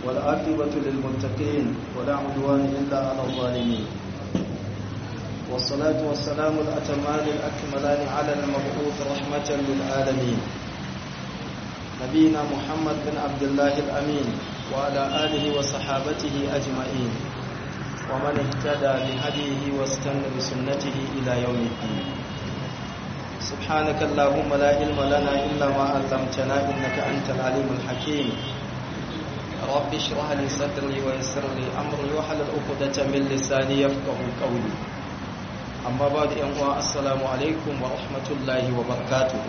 والعاقبة للمتقين ولا عدوان إلا على الظالمين والصلاة والسلام الأتمان الأكملان على المبعوث رحمة للعالمين نبينا محمد بن عبد الله الأمين وعلى آله وصحابته أجمعين ومن اهتدى بهديه واستنى بسنته إلى يوم الدين سبحانك اللهم لا علم لنا إلا ما علمتنا إنك أنت العليم الحكيم رب اشرح لي صدري ويسر لي أمري وحلل عقدة من لساني يفقه قولي أما بعد أنواع السلام عليكم ورحمة الله وبركاته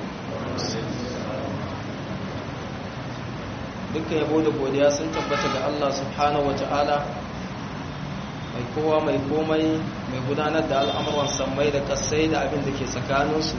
dukkan yabo da godiya sun tabbata ga Allah subhanahu wata'ala mai kowa mai komai mai gudanar da al'amuran sammai da kasai da abin da ke tsakaninsu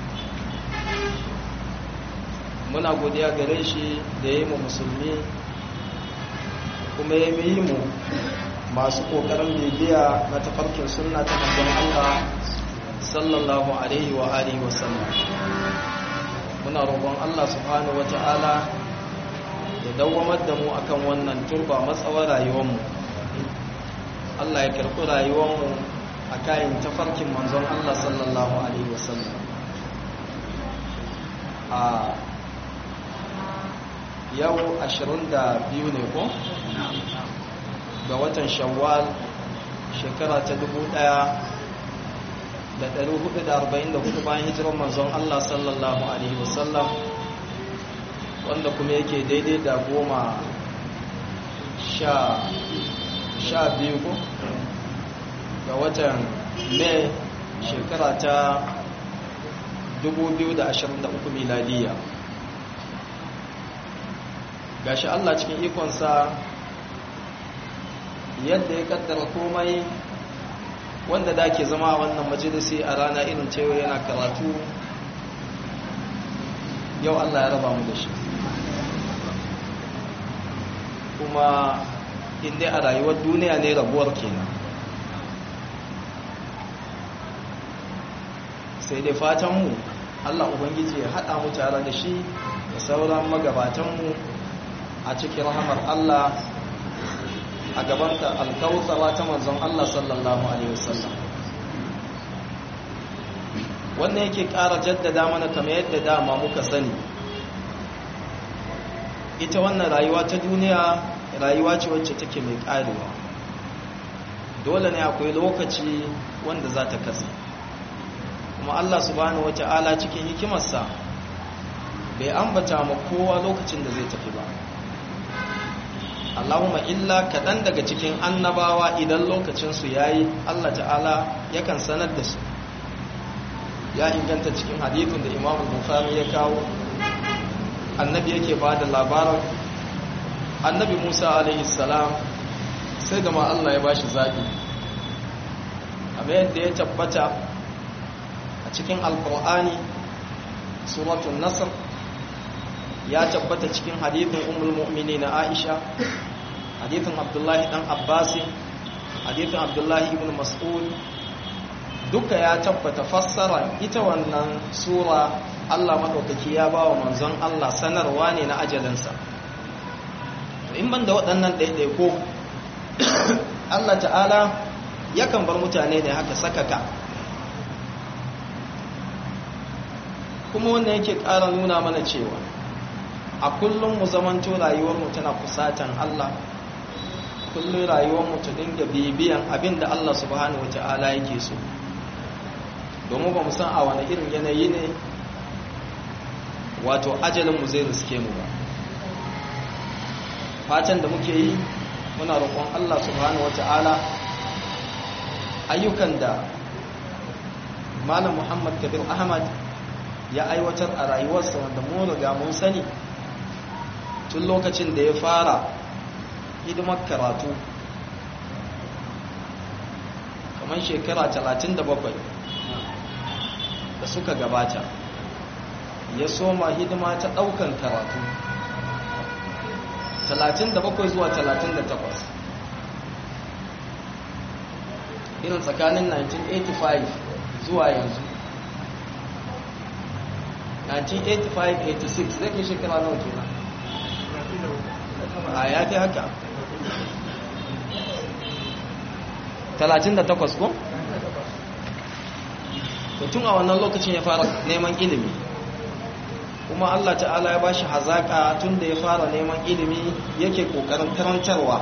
muna godiya gare shi da ya yi mu musulmi kuma ya yi mu masu ƙoƙarin bibiya na tafarkin sunna ta manzon Allah sallallahu alaihi wa alihi wa sallam muna roƙon Allah subhanahu wata'ala ya dawwamar da mu akan wannan turba matsawar rayuwarmu Allah ya karɓi rayuwarmu a kayan tafarkin manzon Allah sallallahu alaihi wasallam a yau 22 ne ko ga watan shawwal shekara ta 1444 bayan hijirar manzon Allah sallallahu alaihi wasallam wanda kuma yake daidai da goma sha biyu ko ga watan mai shekara ta 2023 miladiya gashi Allah cikin ikonsa yadda ya kaddara komai wanda da ke zama a wannan majalisi a rana irin cewa yana karatu yau Allah ya raba mu da shi kuma inda a rayuwar duniya ne rabuwar kenan sai dai fatanmu Allah Ubangiji ya haɗa mu tare da shi da sauran magabatanmu a cikin rahamar Allah a gabanta alkawutsara ta manzon Allah sallallahu Alaihi wasallam wannan yake ƙara jaddada mana kamar yadda dama muka sani ita wannan rayuwa ta duniya rayuwa ce wacce take mai ƙarewa dole ne akwai lokaci wanda za ta kasa kuma Allah subhanahu wata'ala cikin hikimarsa bai ambata ma kowa lokacin da zai tafi ba Allahumma illa kaɗan daga cikin annabawa idan lokacinsu ya yi Allah ta'ala yakan sanar da su ya inganta cikin hadithun da imamu bukhari ya kawo annabi yake ba da labarin annabi musa alaihi salam sai gama allah ya bashi zaɓi amma yadda ya tabbata a cikin alkur'ani suratun nasr ya tabbata cikin hadithin umul mu'mini na aisha hadithin abdullahi dan abbasi hadithin abdullahi ibn mas'ud duka ya tabbata fassara ita wannan sura Allah maɗaukaki ya ba wa manzon Allah sanarwa ne na ajalinsa in ban da waɗannan ɗaiɗaiko Allah ta'ala yakan bar mutane ne haka sakaka kuma wannan yake ƙara nuna mana cewa a kullum mu zamanto rayuwarmu tana kusatan Allah kullum rayuwarmu ta dinga bibiyan abin da Allah subhanahu wa ta'ala yake so domin ba mu san a wani irin yanayi ne wato ajalinmu zai riske mu ba fatan da muke yi muna roƙon Allah subhanahu wata'ala ayyukan da malam Muhammad Kabir Ahmad ya aiwatar a rayuwarsa wanda mu riga mun sani tun lokacin da ya fara hidimar karatu kamar shekara 37 da suka gabata ya soma hidima ta daukan karatu 37 zuwa 38 irin tsakanin 1985 zuwa yanzu 1985-86 zai kai shekara nawa kenan a ya fi haka 38 ko? tun a wannan lokacin ya fara neman ilimi kuma Allah ta'ala ya bashi hazaka tun da ya fara neman ilimi yake kokarin karantarwa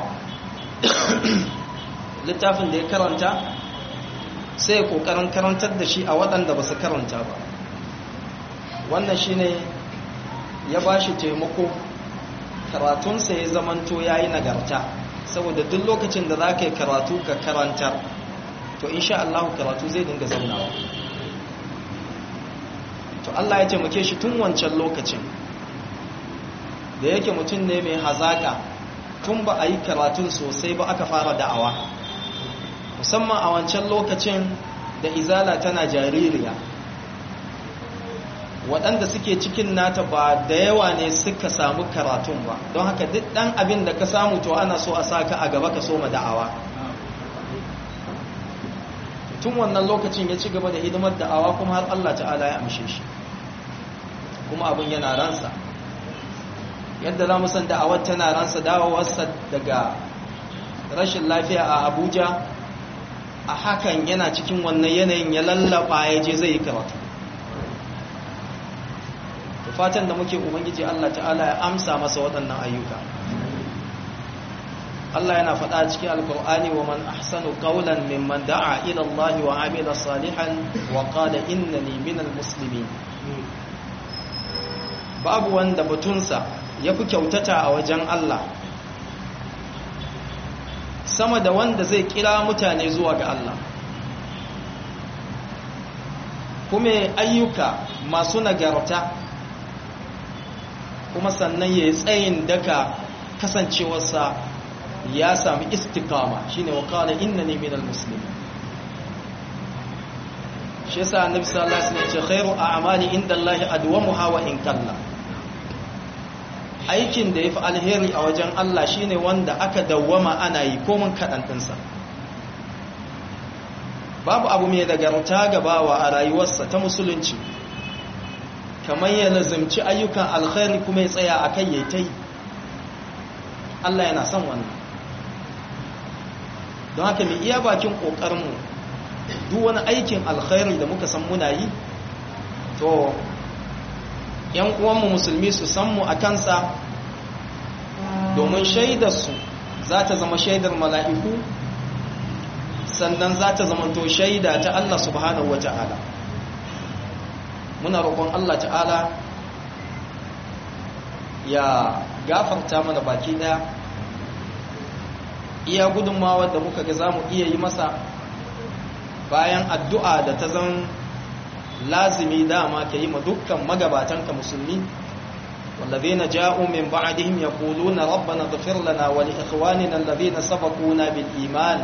littafin da ya karanta sai ya kokarin karantar da shi a waɗanda ba su karanta ba wannan shine ya bashi taimako karatunsa ya zamanto ya yi nagarta saboda duk lokacin da za ka yi karatu ka karantar to insha Allah karatu zai dinga zaunawa to Allah ya taimake shi tun wancan lokacin da yake mutum ne mai hazaka tun ba a yi karatun sosai ba aka fara da'awa musamman a wancan lokacin da izala tana jaririya waɗanda suke cikin nata ba da yawa ne suka samu karatun ba don haka duk ɗan abin da ka samu to ana so a saka a gaba ka so ma da'awa tun wannan lokacin ya ci gaba da hidimar da'awa kuma har Allah ta'ala ya amshe shi kuma abin yana ransa yadda za mu san da'awar tana ransa dawowarsa daga rashin lafiya a abuja a hakan yana cikin wannan yanayin ya lallaba ya je zai yi karatu fatan da muke ubangiji Allah ta'ala ya amsa masa waɗannan ayyuka Allah yana faɗa cikin alkur'ani wa man ahsanu qawlan mimman da'a ila Allah wa amila salihan wa qala innani minal muslimin babu wanda batunsa yafi kyautata a wajen Allah sama da wanda zai kira mutane zuwa ga Allah kuma ayyuka masu nagarta kuma sannan ya yi tsayin daga kasancewarsa ya sami istikama shine wa qala innani minal muslimin shi yasa annabi sallallahu alaihi wasallam ya ce khairu a'mali indallahi adwamuha wa in kalla aikin da yafi alheri a wajen Allah shine wanda aka dawwama ana yi komun kadan dinsa babu abu mai nagarta gabawa a rayuwarsa ta musulunci kamar ya lazimci ayyukan alkhairi kuma ya tsaya akai yayi tai Allah yana son wannan don haka mai iya bakin ƙoƙarinmu duk wani aikin alkhairi da muka san muna yi to yan uwanmu musulmi su san mu a kansa domin shaidarsu za ta zama shaidar mala'iku sannan za ta zama to shaida ta Allah subhanahu wa ta'ala muna roƙon Allah ta'ala ya gafarta mana baki ɗaya iya gudunmawar da muka ga za mu iya yi masa bayan addu'a da ta zan lazimi dama ka yi ma dukkan magabatanka musulmi wallazina ja'u min ba'dihim yaquluna rabbana ighfir lana wa li ikhwanina alladhina sabaquna bil iman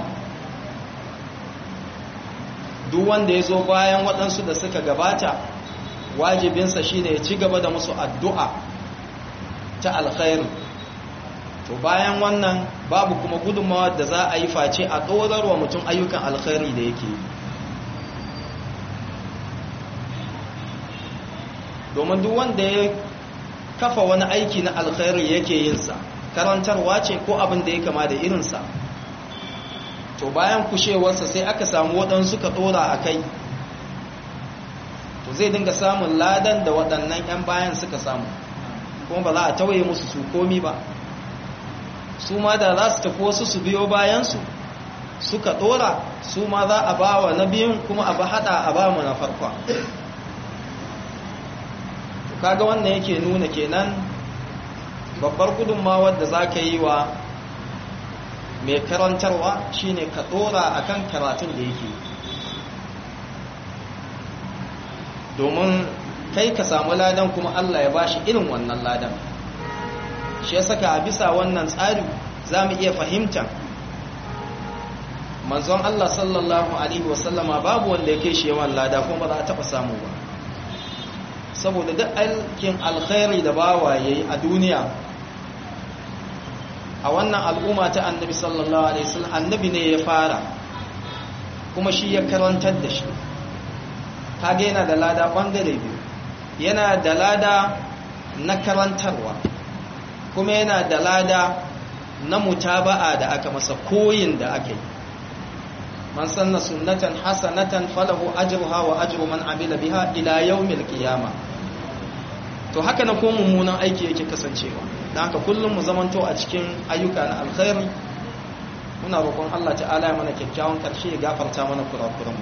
duk wanda yazo bayan waɗansu da suka gabata wajibinsa shine ya ci gaba da musu addu'a ta alkhairi to bayan wannan babu kuma gudunmawa da za a yi face a wa mutum ayyukan alkhairi da yake domin duk wanda ya kafa wani aiki na alkhairi yake yinsa karantarwa ce ko abin da ya kama da irinsa to bayan kushewarsa sai aka samu waɗansu ka ɗora a kai to zai dinga samun ladan da waɗannan 'yan bayan suka samu kuma ba za a tawaye musu su komi ba su ma da za su tafi wasu su biyo bayansu suka dora su ma za a ba wa na biyun kuma a ba hada a ba mu na farkon kaga wannan yake nuna kenan babbar gudunmawar da za ka yi wa mai karantarwa shine ka dora akan karatun da yake domin kai ka samu ladan kuma Allah ya bashi irin wannan ladan shi ya saka a bisa wannan tsari za mu iya fahimta manzon Allah sallallahu Alaihi wasallama babu wanda ya kai shi yawan lada kuma ba za a taɓa samu ba saboda duk aikin alkhairi da bawa ya yi a duniya a wannan al'umma ta annabi sallallahu Alaihi wasallam annabi ne ya fara kuma shi ya karantar da shi kage yana da lada ɓangare biyu yana da lada na karantarwa kuma yana da lada na mutaba'a da aka masa koyin da aka yi man sanna sunnatan hasanatan falahu ajruha wa ajru man amila biha ila yawmil qiyamah to haka na ko mummunan aiki yake kasancewa dan haka kullum mu zamanto a cikin ayyuka na alkhairi muna roƙon Allah ta'ala ya mana kyakkyawan ƙarshe ya gafarta mana kurakuranmu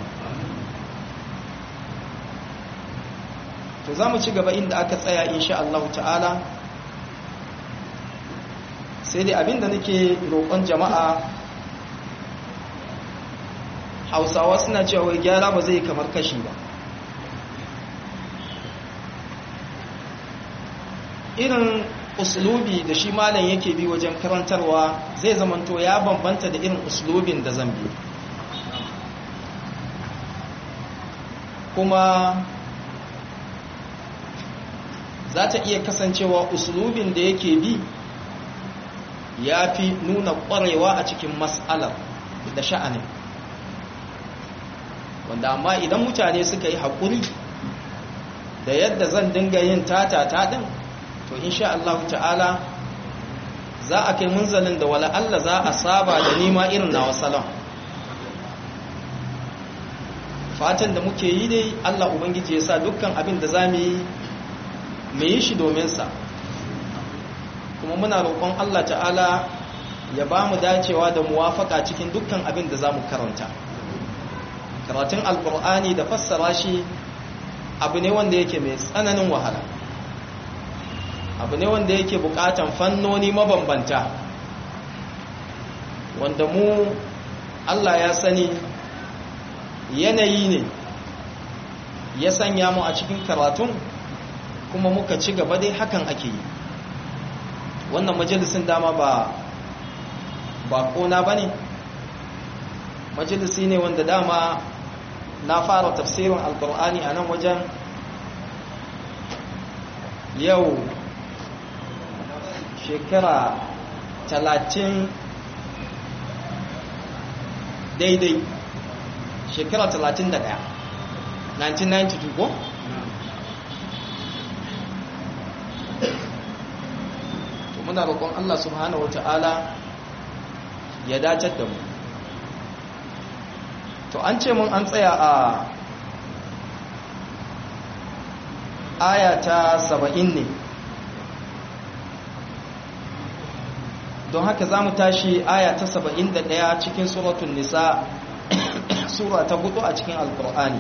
to za mu ci gaba inda aka tsaya insha Allah ta'ala sai dai abinda nake roƙon jama'a hausawa suna cewa wai gyara ba zai kamar kashi ba irin uslubi da shi malam yake bi wajen karantarwa zai zamanto ya bambanta da irin uslubin da zan bi kuma za ta iya kasancewa uslubin da yake bi ya fi nuna ƙwarewa a cikin mas'alar da sha'anin wanda amma idan mutane suka yi haƙuri da yadda zan dinga yin tata ɗin to insha Allah ta'ala za a kai munzalin da wala Allah za a saba da nima irin na wasalam fatan da muke yi dai Allah Ubangiji ya sa dukkan abin da za mu yi mu yi shi domin sa kuma muna roƙon Allah ta'ala ya ba mu dacewa da muwafaka cikin dukkan abin da za mu karanta karatun alkur'ani da fassara shi abu ne wanda yake mai tsananin wahala abu ne wanda yake bukatan fannoni mabambanta wanda mu Allah ya sani yanayi ne ya sanya mu a cikin karatun kuma muka ci gaba dai hakan ake yi wannan majalisin dama ba ba kona ba ne majalisi ne wanda dama na fara tafsirin alkur'ani a nan wajen yau shekara talatin daidai shekara talatin da daya 1992 ko? to muna roƙon Allah subhanahu wa ta'ala ya dacar da mu to an ce mun an tsaya a aya ta saba'in ne don haka za mu tashi aya ta saba'in da ɗaya cikin suratun nisa sura ta hudu a cikin alkur'ani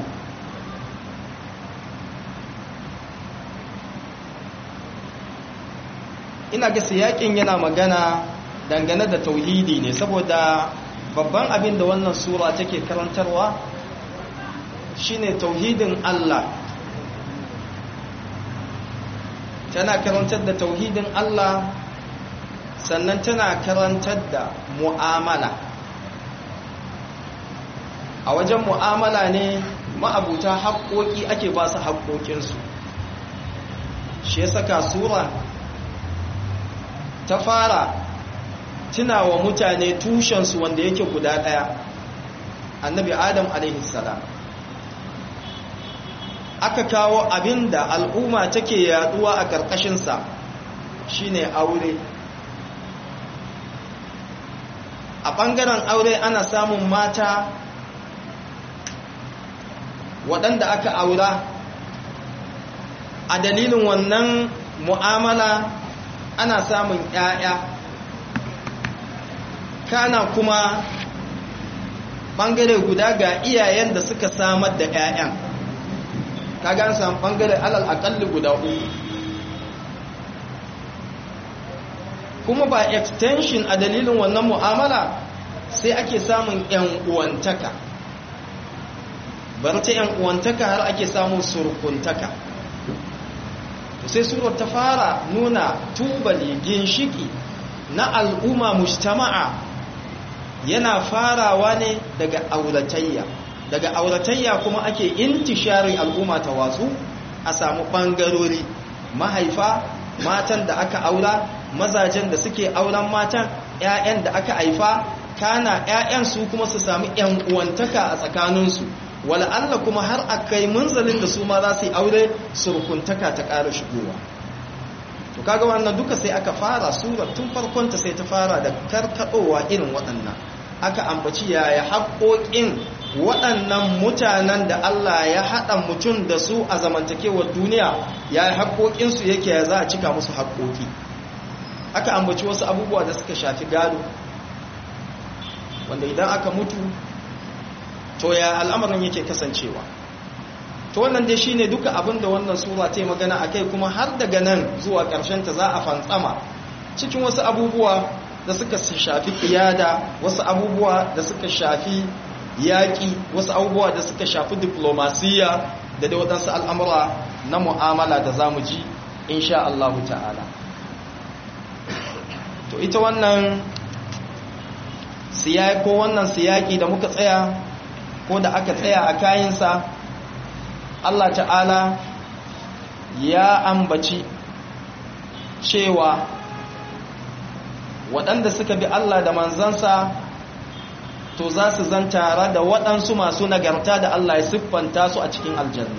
ina ga siyakin yana magana dangane da tauhidi ne saboda babban abin da wannan sura take karantarwa shine tauhidin Allah tana karantar da tauhidin Allah sannan tana karantar da mu'amala a wajen mu'amala ne ma'abuta haƙoƙi ake ba su haƙoƙinsu shi ya saka sura ta fara tuna wa mutane tushensu wanda yake guda ɗaya annabi adam salam aka kawo abin da al'umma take yaduwa a ƙarƙashinsa shine aure a ɓangaren aure ana samun mata waɗanda aka aura a dalilin wannan mu'amala ana samun ‘ya'ya kana kuma ɓangare guda ga iyayen da suka samar da ‘ya'yan kaga an samu ɓangare alal aƙalli guda uku kuma ba extension a dalilin wannan mu'amala sai ake samun ‘yan uwantaka bar ta ‘yan uwantaka har ake samun surkuntaka sai surar ta fara nuna tubali ginshiki na al'umma mujtama'a yana farawa ne daga auratayya daga auratayya kuma ake intishari al'umma ta watsu a samu ɓangarori mahaifa matan da aka aura mazajen da suke auren matan 'ya'yan da aka haifa kana 'ya'yan su kuma su sami 'yan uwantaka a tsakaninsu wala Allah kuma har a kai munzalin da su ma za su yi aure surkuntaka ta ƙara shigowa to kaga wannan duka sai aka fara surar tun farkonta sai ta fara da karkaɗowa irin waɗannan aka ambaci yaya haƙoƙin waɗannan mutanen da Allah ya haɗa mutum da su a zamantakewar duniya yaya haƙoƙinsu yake ya za a cika musu haƙoƙi aka ambaci wasu abubuwa da suka shafi gado wanda idan aka mutu to ya al'amarin yake kasancewa to wannan dai shine duka abin da wannan sura ta yi magana akai kuma har daga nan zuwa ƙarshen ta za a fantsama cikin wasu abubuwa da suka shafi kiyada wasu abubuwa da suka shafi yaƙi wasu abubuwa da suka shafi diplomasiya da da waɗansu al'amura na mu'amala da za mu ji insha Allah ta'ala to ita wannan siyaki ko wannan siyaki da muka tsaya ko da aka tsaya a kayansa Allah ta'ala ya ambaci cewa waɗanda suka bi Allah da manzansa to za su zan tare da waɗansu masu nagarta da Allah ya siffanta su a cikin aljanna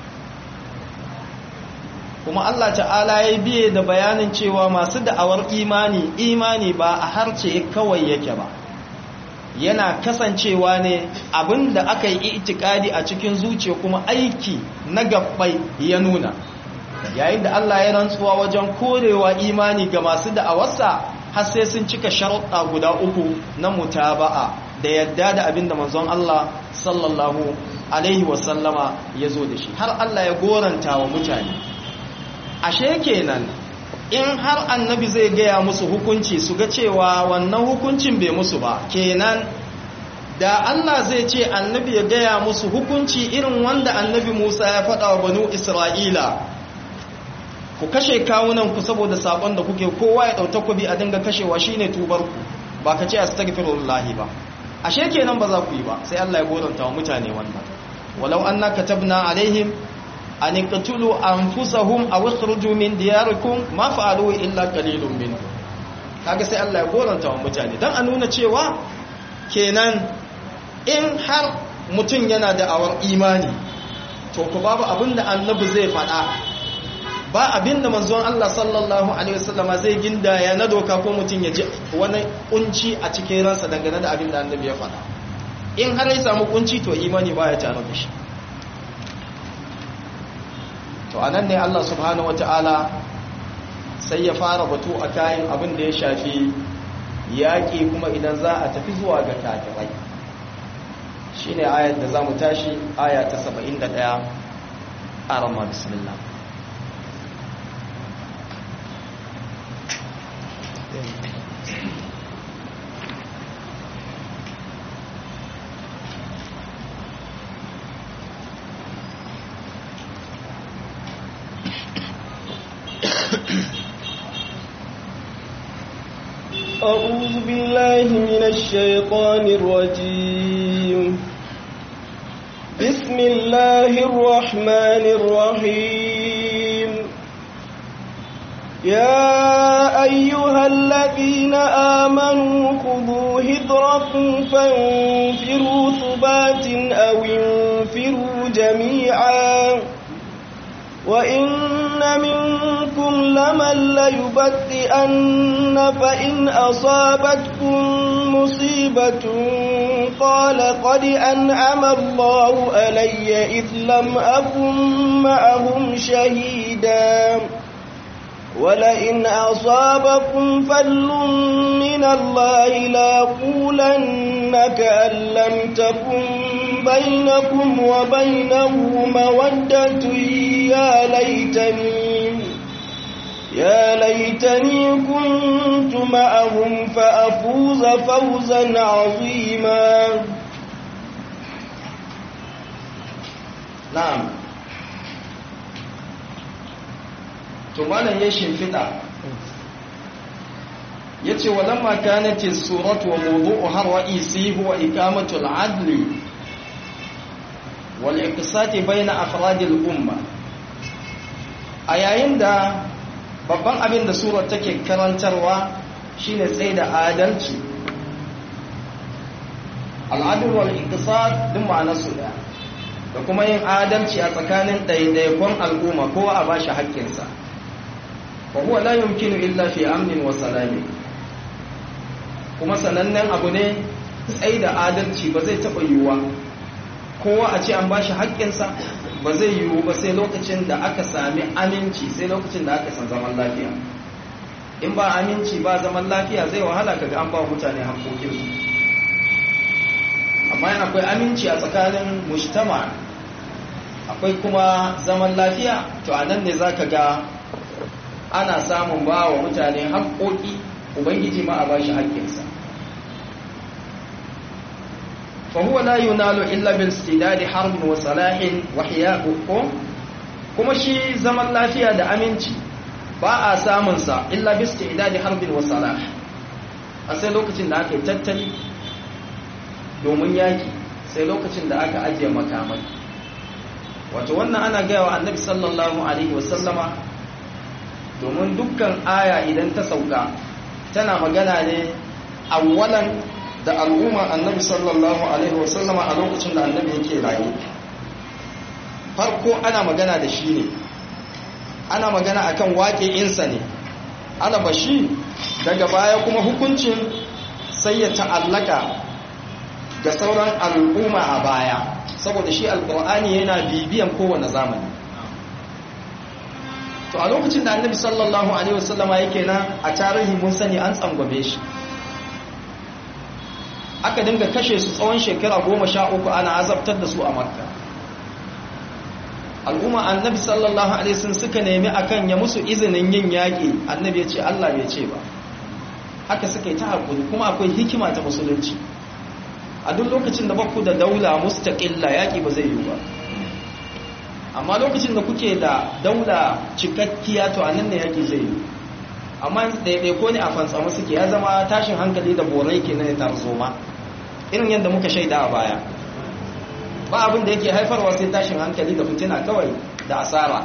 kuma Allah ta'ala ya biye da bayanin cewa masu da'awar imani imani ba a harce kawai yake ba yana kasancewa ne abinda aka yi itikadi a cikin zuciya kuma aiki na gabbai ya nuna yayin da Allah ya rantsuwa wajen korewa imani ga masu da'awarsa har sai sun cika sharuɗa guda uku na mutaba'a da yadda da abinda manzon Allah sallallahu alaihi wasallama ya zo da shi har Allah ya goranta wa mutane ashe kenan in har annabi zai gaya musu hukunci su ga cewa wannan hukuncin bai musu ba kenan da Allah zai ce annabi ya gaya musu hukunci irin wanda annabi Musa ya faɗa wa banu Isra'ila ku kashe kawunan ku saboda sakon da kuke kowa ya ɗauta ku bi a dinga kashewa shine tubar ku ba ka ce astaghfirullahi ba ashe kenan ba za ku yi ba sai Allah ya goranta wa mutane wannan walau anna katabna alaihim an iqtulu anfusahum aw ikhruju min diyarikum ma fa'alu illa qalilun minhum kaga sai Allah ya goranta wa mutane dan a nuna cewa kenan in har mutum yana da awar imani to ku babu abinda annabi zai faɗa ba abinda manzon Allah sallallahu alaihi wasallama zai gindaya na doka ko mutum ya ji wani kunci a cikin ransa dangane da abinda annabi ya faɗa in har ya samu kunci to imani baya tare da shi to anan ne Allah subhanahu wataala sai ya fara batu a kayan abin da ya shafi yaƙi kuma idan za a tafi zuwa ga kafirai shine ayat da zamu tashi aya ta 71 a ramar bismillah أعوذ بالله من الشيطان الرجيم بسم الله الرحمن الرحيم يا أيها الذين آمنوا خذوا هدركم فانفروا ثبات أو انفروا جميعا وإن منكم لمن ليبطئن فإن أصابتكم مصيبة قال قد أنعم الله علي إذ لم أكن معهم شهيدا ولئن أصابكم فل من الله لأقولن كأن لم تكن بينكم وبينه مودة يا ليتني يا ليتني كنت معهم فأفوز فوزا عظيما na'am to malam ya shimfiɗa ya ce walamma kanati suratu wa mawdu'uha ra'isi huwa iqamatu al-adli wal iqsati bayna afradi al-umma a yayin da babban abin da surar take karantarwa shine tsaye da adalci al-adl wal iqsat din ma'anarsu daya da kuma yin adalci a tsakanin ɗaiɗaikon al'umma kowa a bashi haƙƙinsa wa huwa la yumkinu illa fi amnin wa salami kuma sanannen abu ne tsaye da adalci ba zai taɓa yiwuwa kowa a ce an ba shi haƙƙinsa ba zai yiwu ba sai lokacin da aka sami aminci sai lokacin da aka san zaman lafiya in ba aminci ba zaman lafiya zai wahala kaga an ba mutane haƙƙoƙinsu amma yana akwai aminci a tsakanin mujtama akwai kuma zaman lafiya to a nan ne za ka ga ana samun ba wa mutane haƙƙoƙi ubangiji ma a ba shi haƙƙinsa فهو لا ينال إلا بالاستداد حرب وصلاح وحياء kuma shi zaman lafiya da aminci ba a samunsa illa bisti idadi harbin wa salah a sai lokacin da aka yi tattali domin yaki sai lokacin da aka ajiye makamai wato wannan ana gaya wa annabi sallallahu alaihi wasallama domin dukkan aya idan ta sauka tana magana ne awwalan da al'umma annabi sallallahu alaihi wasallama a lokacin da annabi yake raye farko ana magana da shi ne ana magana akan waƙe'insa ne ana bashi daga baya kuma hukuncin sai ya ta'allaka ga sauran al'umma a baya saboda shi alƙur'ani yana bibiyan kowane zamani to a lokacin da annabi sallallahu alaihi wasallama yake nan a tarihi mun sani an tsangwabe shi aka dinga kashe su tsawon shekara goma sha uku ana azabtar da su a makka al'umma annabi sallallahu alaihi sun suka nemi akan ya musu izinin yin yaƙi annabi ya ce allah bai ce ba haka suka yi ta haƙuri kuma akwai hikima ta musulunci a duk lokacin da baku da daula mustaƙilla yaƙi ba zai yi ba amma lokacin da kuke da daula cikakkiya to a nan ne yaƙi zai yi amma ɗaiɗaiko ne a fantsama suke ya zama tashin hankali da borai ke na tarzoma irin yadda muka shaida a baya ba abin da yake haifarwa sai tashin hankali da fitina kawai da asara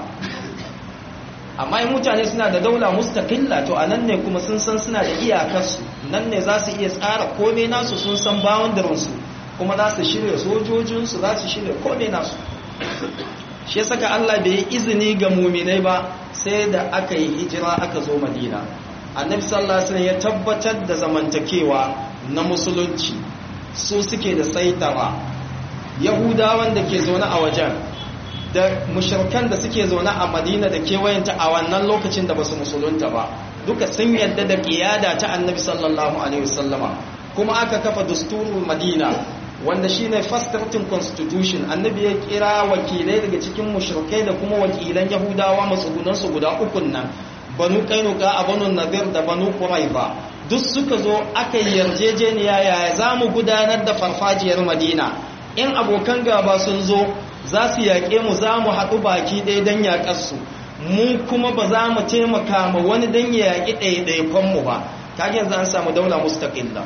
amma in mutane suna da daula mustaqilla to a nan ne kuma sun san suna da iyakarsu nan ne za su iya tsara kome nasu sun san boundarinsu kuma za su shirya sojojinsu za su shirya kome nasu shi ya saka Allah bai yi izini ga muminai ba sai da aka yi hijira aka zo madina annabi sallallahu alaihi wasallam ya tabbatar da zamantakewa na musulunci su suke da saitara yahudawan da ke zaune a wajen da mushrikan da suke zaune a madina da kewayenta a wannan lokacin da basu musulunta ba duka sun yadda da kiyada ta annabi sallallahu alaihi wasallama kuma aka kafa dusturul madina wanda shine first written constitution annabi ya kira wakilai daga cikin mushrikai da kuma wakilan yahudawa matsugunan su guda uku nan banu kainuka a banu nadir da banu quraiba duk suka zo aka yarjejeniya yaya zamu gudanar da farfajiyar madina in abokan gaba sun zo za su yaƙe mu za mu haɗu baki ɗaya don yaƙarsu mu kuma ba za mu taimaka ma wani don ya yaƙi ɗaiɗaikonmu ba kage yanzu an samu daula mustaƙilla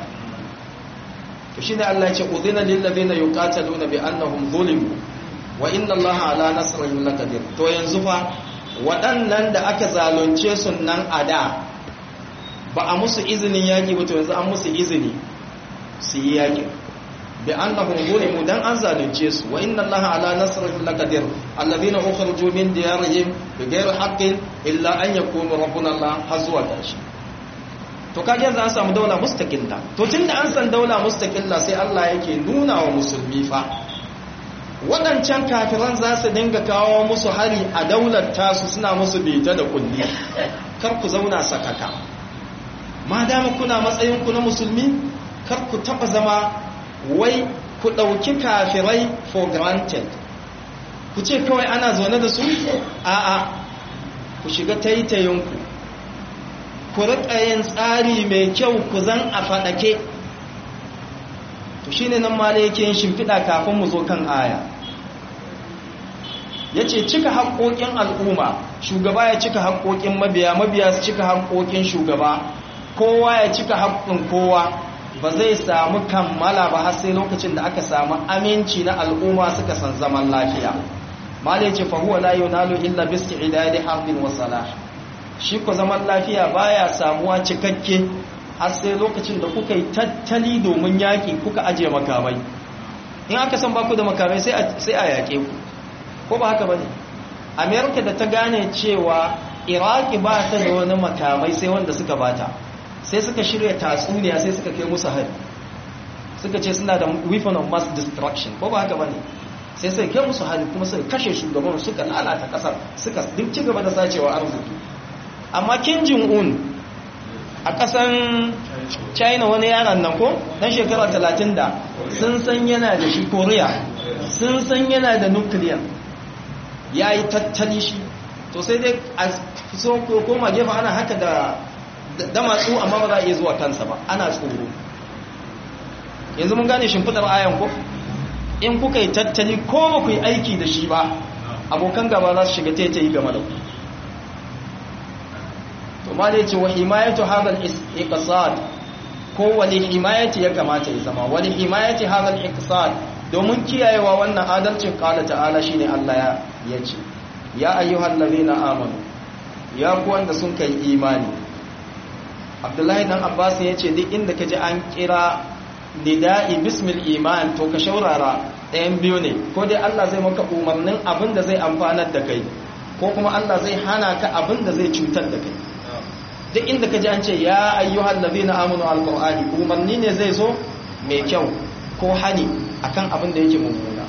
to shine Allah ya ce udhina lil ladina yuqataluna bi annahum zulimu wa inna Allaha ala nasrihim laqadir to yanzu fa waɗannan da aka zalunce su nan a da ba a musu izinin yaƙi ba to yanzu an musu izini su yi yaƙi bi annahum zulimu dan an zalunce su wa inna Allaha ala nasrihim laqadir alladhina ukhriju min diyarihim bighayri haqqin illa an yakunu rabbuna Allah hazwa tashi to kage yanzu an samu daula mustaqilla to tunda an san daula mustaqilla sai Allah yake nuna wa musulmi fa waɗancan kafiran za su dinga kawo musu hari a daular tasu suna musu bita da kulli kar ku zauna sakaka ma dama kuna matsayin ku na musulmi kar ku taba zama wai ku ɗauki kafirai for granted ku ce kawai ana zaune da su a'a ku shiga taitayinku ku riƙa yin tsari mai kyau ku zan a faɗake to shine nan ma da yake yin shimfiɗa kafin mu zo kan aya ya ce cika haƙoƙin al'umma shugaba ya cika haƙoƙin mabiya mabiya su cika haƙoƙin shugaba kowa ya cika haƙƙin kowa ba zai samu kammala ba har sai lokacin da aka samu aminci na al'umma suka san zaman lafiya malai ce fahuwa la yunalu illa biski idadi harbin wa salah shi ko zaman lafiya baya samuwa cikakke har sai lokacin da kuka yi tattali domin yaƙi kuka ajiye makamai in aka san baku da makamai sai a yaƙe ku ko ba haka bane amerika da ta gane cewa iraki ba ta da wani makamai sai wanda suka bata sai suka shirya tatsuniya sai suka kai musu hari suka ce suna da weapon of mass destruction ko ba haka bane sai sai kai musu hali kuma suka kashe shugaban suka lalata kasar suka duk ci gaba da sacewa arziki amma Kim Jong Un a kasan China wani yaron nan ko dan shekara 30 da sun san yana da shi Korea sun san yana da nuclear yayi tattali shi to sai dai a so koma gefe ana haka da da matsu amma ba za a iya zuwa kansa ba ana tsoro yanzu mun gane shimfidar ayan ko in kuka yi tattali ko ba ku yi aiki da shi ba abokan gaba za su shiga tete yi game da ku to ma da ce wa himayatu hadal iqsad ko wani himayati ya kamata ya zama wani himayati hadal iqsad domin kiyayewa wannan adalcin qala ta'ala shine Allah ya ce ya ayyuhal ladina amanu ya ku wanda sun kai imani Abdullahi dan Abbas ya ce duk inda kaji an kira nida'i bismil iman to ka shaurara ɗayan biyu ne ko dai Allah zai maka umarnin abin da zai amfanar da kai ko kuma Allah zai hana ka abin da zai cutar da kai duk inda ka ji an ce ya ayyuhal ladina amanu alqur'ani umarni ne zai zo mai kyau ko hani akan abin da yake mummuna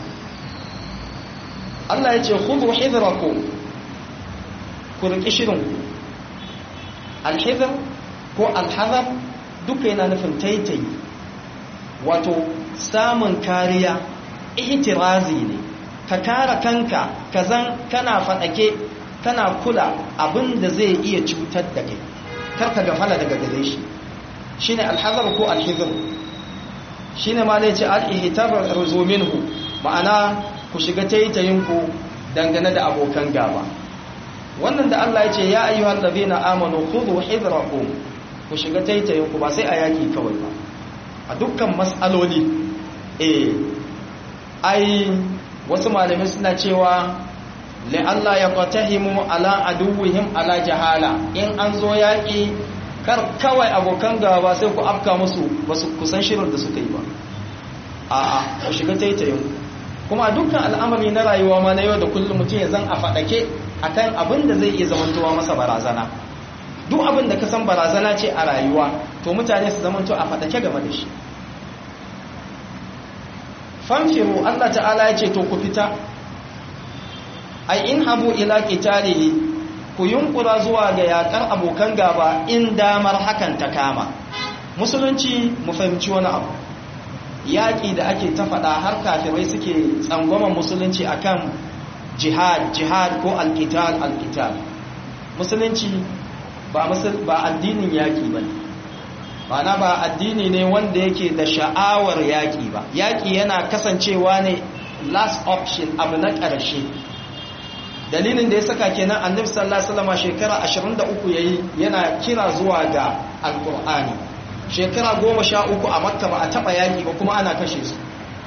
Allah ya ce khudhu hidrakum ku riki shirin alhidr ko alhadar duka yana nufin taitayi wato samun kariya ihtirazi ne ka kara kanka kazan kana fadake kana kula abin da zai iya cutar da kai karka gafala daga gare shi shine alhazar ko alhizr shine ma zai ce al-ihtar ruzuminhu ma'ana ku shiga taitayin ku dangane da abokan gaba wannan da Allah ya ce ya ayyuhal ladina amanu khudhu hidrakum ku shiga taitayin ku ba sai a yaki kawai ba a dukkan matsaloli eh ai wasu malamai suna cewa la'alla ya qatahimu ala aduwwihim ala jahala in an zo yaki kar kawai abokan gaba sai ku afka musu basu kusan shirin da suka yi ba a'a ku shiga taitayin kuma dukkan al'amari na rayuwa ma na yau da kullum mutum ya zan a fadake akan abin da zai iya zamantowa masa barazana duk abin da ka san barazana ce a rayuwa to mutane su zamanto a fadake game da shi famfiru Allah ta'ala ya ce to ku fita ai in habu ila qitalihi ku yunkura zuwa ga yakar abokan gaba in damar hakan ta kama musulunci mu fahimci wani abu yaƙi da ake ta faɗa har kafirai suke tsangwaman musulunci akan jihad jihad ko alqital alqital musulunci ba ba addinin yaƙi bane ma'ana ba addini ne wanda yake da sha'awar yaƙi ba yaƙi yana kasancewa ne last option abu na ƙarshe dalilin da ya saka kenan annabi sallallahu alaihi wasallam shekara 23 yayi yana kira zuwa ga alqur'ani shekara 13 a makka ba a taba yaƙi ba kuma ana kashe su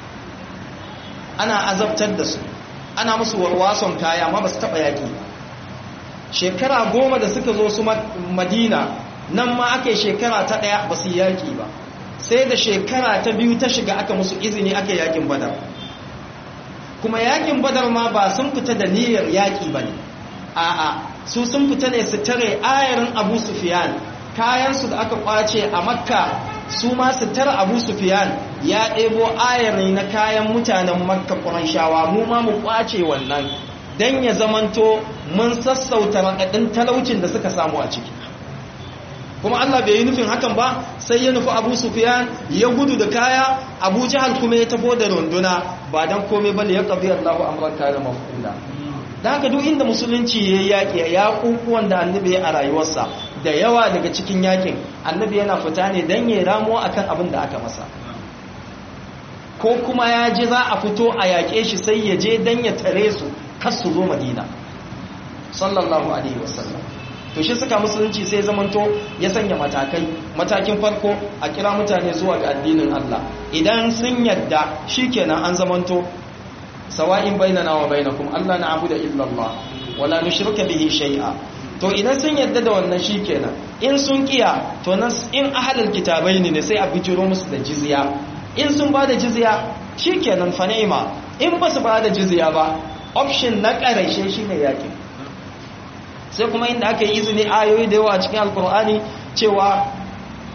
ana azabtar da su ana musu warwason kaya amma ba su taba yaƙi ba shekara goma da suka zo su madina nan ma aka yi shekara ta ɗaya ba su yaƙi ba sai da shekara ta biyu ta shiga aka musu izini aka yaƙin badar kuma yaƙin badar ma ba sun fita da niyyar yaƙi ba ne a'a su sun fita ne su tare ayarin abu sufiyan kayansu da aka ƙwace a makka su ma su tare abu sufiyan ya ɗebo ayari na kayan mutanen makka ƙuranshawa mu ma mu ƙwace wannan don ya zamanto mun sassauta raɗaɗin talaucin da suka samu a ciki kuma Allah bai yi nufin hakan ba sai ya nufi Abu Sufyan ya gudu da kaya Abu Jahal kuma ya tafo da runduna ba dan komai bane ya qabi Allahu amran kana mafula dan haka duk inda musulunci yayi yaki ya kukuwan da annabi a rayuwarsa da yawa daga cikin yakin annabi yana fita ne dan ya ramo akan abin da aka masa ko kuma ya ji za a fito a yaƙe shi sai ya je dan ya tare su kar su zo Madina sallallahu alaihi wasallam to shi suka musulunci sai zamanto ya sanya matakai matakin farko a kira mutane zuwa ga addinin Allah idan sun yadda shikenan an zamanto sawa'in bainana wa bainakum Allah na'budu illa Allah wala nushrika bihi shay'a to idan sun yadda da wannan shikenan in sun kiya to nan in ahlul kitabai ne sai a bijiro musu da jizya in sun ba da jizya shikenan fa ni'ma in ba su ba da jizya ba option na ƙarshe shine yakin sai kuma inda aka yi izini ayoyi da yawa a cikin alkur'ani cewa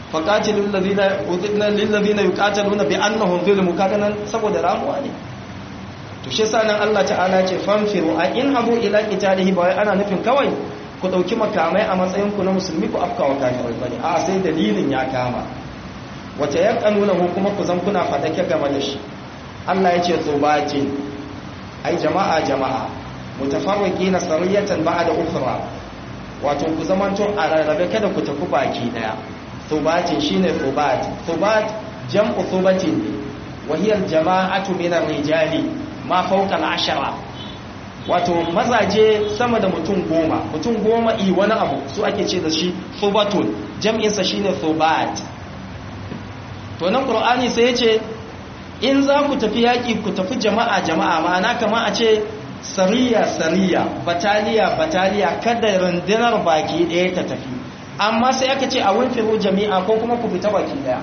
faqatilul ladina udhina lil ladina yuqataluna bi annahum zulmu kaga nan saboda ramuwa ne to shi yasa nan Allah ta'ala ce fanfiru a in habu ila qitalihi ba wai ana nufin kawai ku dauki makamai a matsayin ku na musulmi ku afkawa kafirai bane a sai dalilin ya kama wata yaqanuna kuma ku zan kuna fadake game da shi Allah ya ce tubatin ai jama'a jama'a mutafarriqina sariyatan ba'da ukhra wato ku zamanto a rarrabe kada ku tafi baki daya tubatin shine tubat tubat jam'u tubatin wa hiya al-jama'atu min ar-rijali ma fawqa al-ashara wato mazaje sama da mutum goma mutum goma i wani abu su ake ce da shi tubatun jam'in sa shine tubat to nan qur'ani sai ya ce in za ku tafi yaƙi ku tafi jama'a jama'a ma'ana kama a ce sariya sariya bataliya bataliya kada rundunar baki ɗaya ta tafi amma sai aka ce a wunfiru jami'a ko kuma ku fita baki ɗaya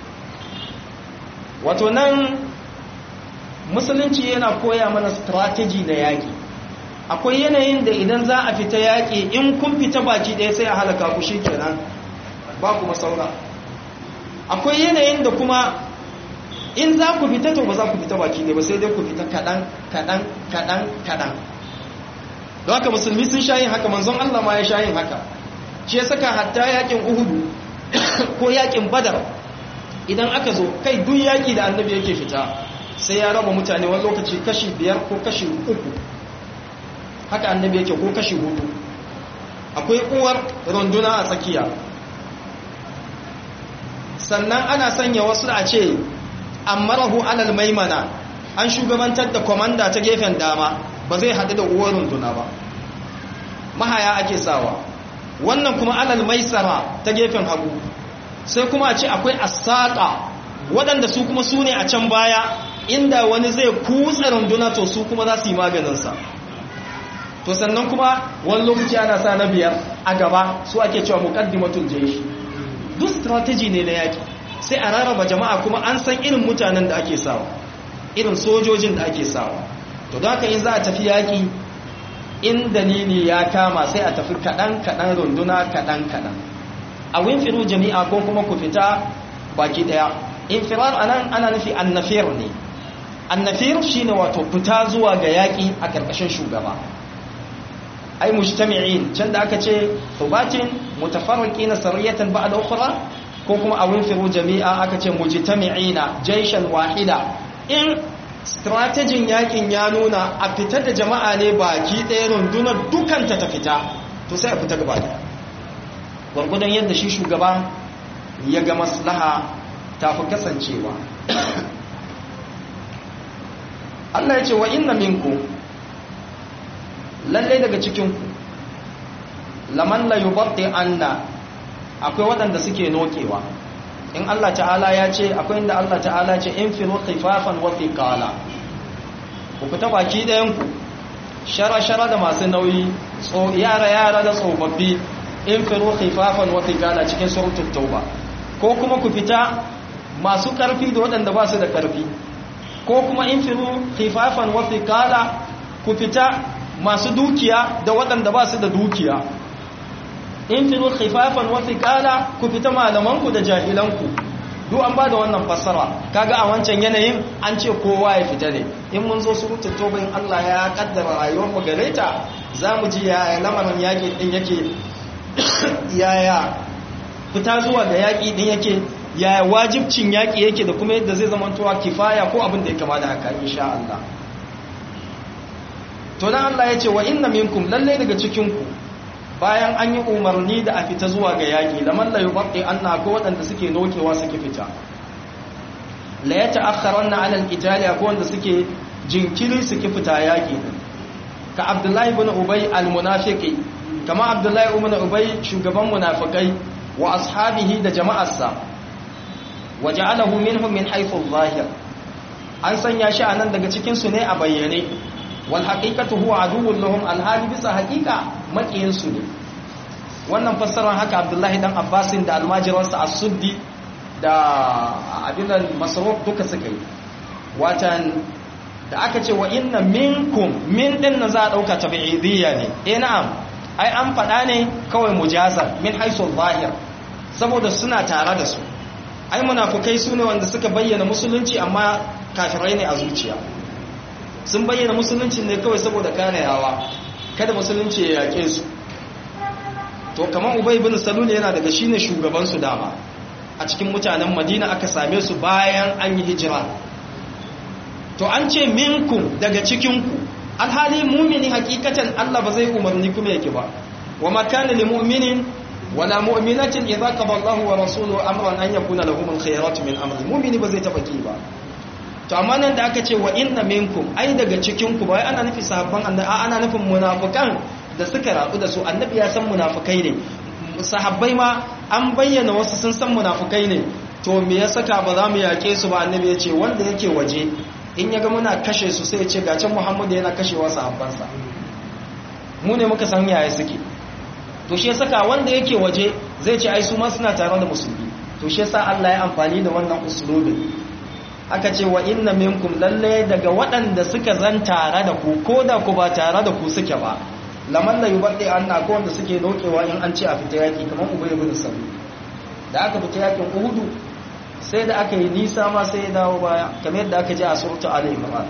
wato nan musulunci yana koya mana strategy na yaƙi akwai yanayin da idan za a fita yaƙi in kun fita baki ɗaya sai a halaka ku shi kenan ba kuma saura akwai yanayin da kuma in za ku fita to ba za ku fita baki ne ba sai dai ku fita kaɗan kaɗan kaɗan kaɗan don haka musulmi sun sha yin haka manzon Allah ma ya sha yin haka shi ya saka hatta yakin uhudu ko yakin badar idan aka zo kai duk yaki da annabi yake fita sai ya raba mutane wani lokaci kashi biyar ko kashi uku haka annabi yake ko kashi hudu akwai uwar runduna a tsakiya sannan ana sanya wasu a ce ammarahu alal maimana an shugabantar da komanda ta gefen dama ba zai haɗu da uwar runduna ba mahaya ake sawa wannan kuma alal maisara ta gefen hagu sai kuma a ce akwai asaka waɗanda su kuma su ne a can baya inda wani zai kutsa runduna to su kuma za su yi maganinsa to sannan kuma wani lokaci ana sa na biyar a gaba su ake cewa muqaddimatul jaysh duk strategy ne na yaki sai a rarraba jama'a kuma an san irin mutanen da ake sawa irin sojojin da ake sawa to don haka in za a tafi yaki in dalili ya kama sai a tafi kaɗan kaɗan runduna kaɗan kaɗan a winfiru jami'a ko kuma ku fita baki ɗaya infirar anan ana nufi annafir ne annafir shine wato fita zuwa ga yaƙi a ƙarƙashin shugaba ai mujtami'in can da aka ce thubatin mutafarriqina sariyatan ba'da ukhra ko kuma a winfiru jami'a aka ce mujtami'ina jayshan wahida in strategin yakin ya nuna a fita da jama'a ne baki ɗaya rundunar dukanta ta fita to sai a fita gaba ɗaya gwargwadon yadda shi shugaba ya ga maslaha ta fi kasancewa Allah ya ce wa inna minku lallai daga cikinku laman la yubatti anna akwai waɗanda suke nokewa in Allah ta'ala ya ce akwai inda Allah ta'ala ce in firu khifafan wa thiqala ku fita baki ɗayan ku shara-shara da masu nauyi yara-yara da tsofaffi in firu khifafan wa thiqala cikin suratul tauba ko kuma ku fita masu ƙarfi da waɗanda ba su da ƙarfi ko kuma in firu khifafan wa thiqala ku fita masu dukiya da waɗanda ba su da dukiya in firu khifafan wa thiqala ku fita malamanku da jahilanku duk an bada wannan fassara kaga a wancan yanayin an ce kowa ya fita ne in mun zo surutun toba in Allah ya kaddara rayuwar mu gare ta zamu ji ya lamarin yaki din yake yaya fita zuwa ga yaki din yake yaya wajibcin yaki yake da kuma yadda zai zama towa kifaya ko abin da ya kama da haka insha Allah to dan Allah ya ce wa inna minkum lalle daga cikin ku bayan an yi umarni da a fita zuwa ga yaƙi da man la yubaqi anna ko waɗanda suke nokewa suke fita la yata'akhkharanna 'ala al-qitali ko wanda suke jinkiri suke fita yaƙi ka Abdullahi ibn Ubay al-munafiqi kama Abdullahi ibn Ubay shugaban munafikai wa ashabihi da jama'arsa waja'alahu minhum min haythu adh-dhahir an sanya shi anan daga cikin su ne a bayyane wal haqiqatu huwa aduwwun lahum alhali bisa haqiqa makiyin su ne wannan fassarar haka Abdullahi dan Abbasin da almajiransa as-Suddi da abinan Masruq duka suka yi watan da aka ce wa inna minkum min din nan za a dauka tabi'idiyya ne eh na'am ai an faɗa ne kawai mujazar min haisul zahir saboda suna tare da su ai munafukai su ne wanda suka bayyana musulunci amma kafirai ne a zuciya sun bayyana musulunci ne kawai saboda kanayawa kada musulunci ya yaƙe su to kamar ubay ibn salul yana daga shine shugaban su dama a cikin mutanen madina aka same su bayan an yi hijira to an ce minkum daga cikin ku alhali mumini hakikatan Allah ba zai umarni kuma yake ba wa ma kana lil mu'minin wala mu'minatin idza qada Allahu wa rasuluhu amran an yakuna lahum al-khiyaratu min amri mu'mini ba zai taba ki ba to amma nan da aka ce wa inna minkum ai daga cikin ku ba ana nufi sahabban annabi ana nufin munafikan da suka rabu da su annabi ya san munafikai ne sahabbai ma an bayyana wasu sun san munafikai ne to me ya saka ba za mu yake su ba annabi ya ce wanda yake waje in ya ga muna kashe su sai ya ce ga can muhammadu yana kashewa sahabbansa mu ne muka san yaya suke to shi ya saka wanda yake waje zai ce ai su ma suna tare da musulmi to shi yasa Allah ya amfani da wannan usulubin aka ce wa inna minkum lalle daga waɗanda suka zan tare da ku ko da ku ba tare da ku suke ba laman la yubaddi anna ko wanda suke dokewa in an ce a fita yaki kamar ubay ibn sabi da aka fita yakin uhudu sai da aka yi nisa ma sai ya dawo baya kamar yadda aka ji a surta ali imran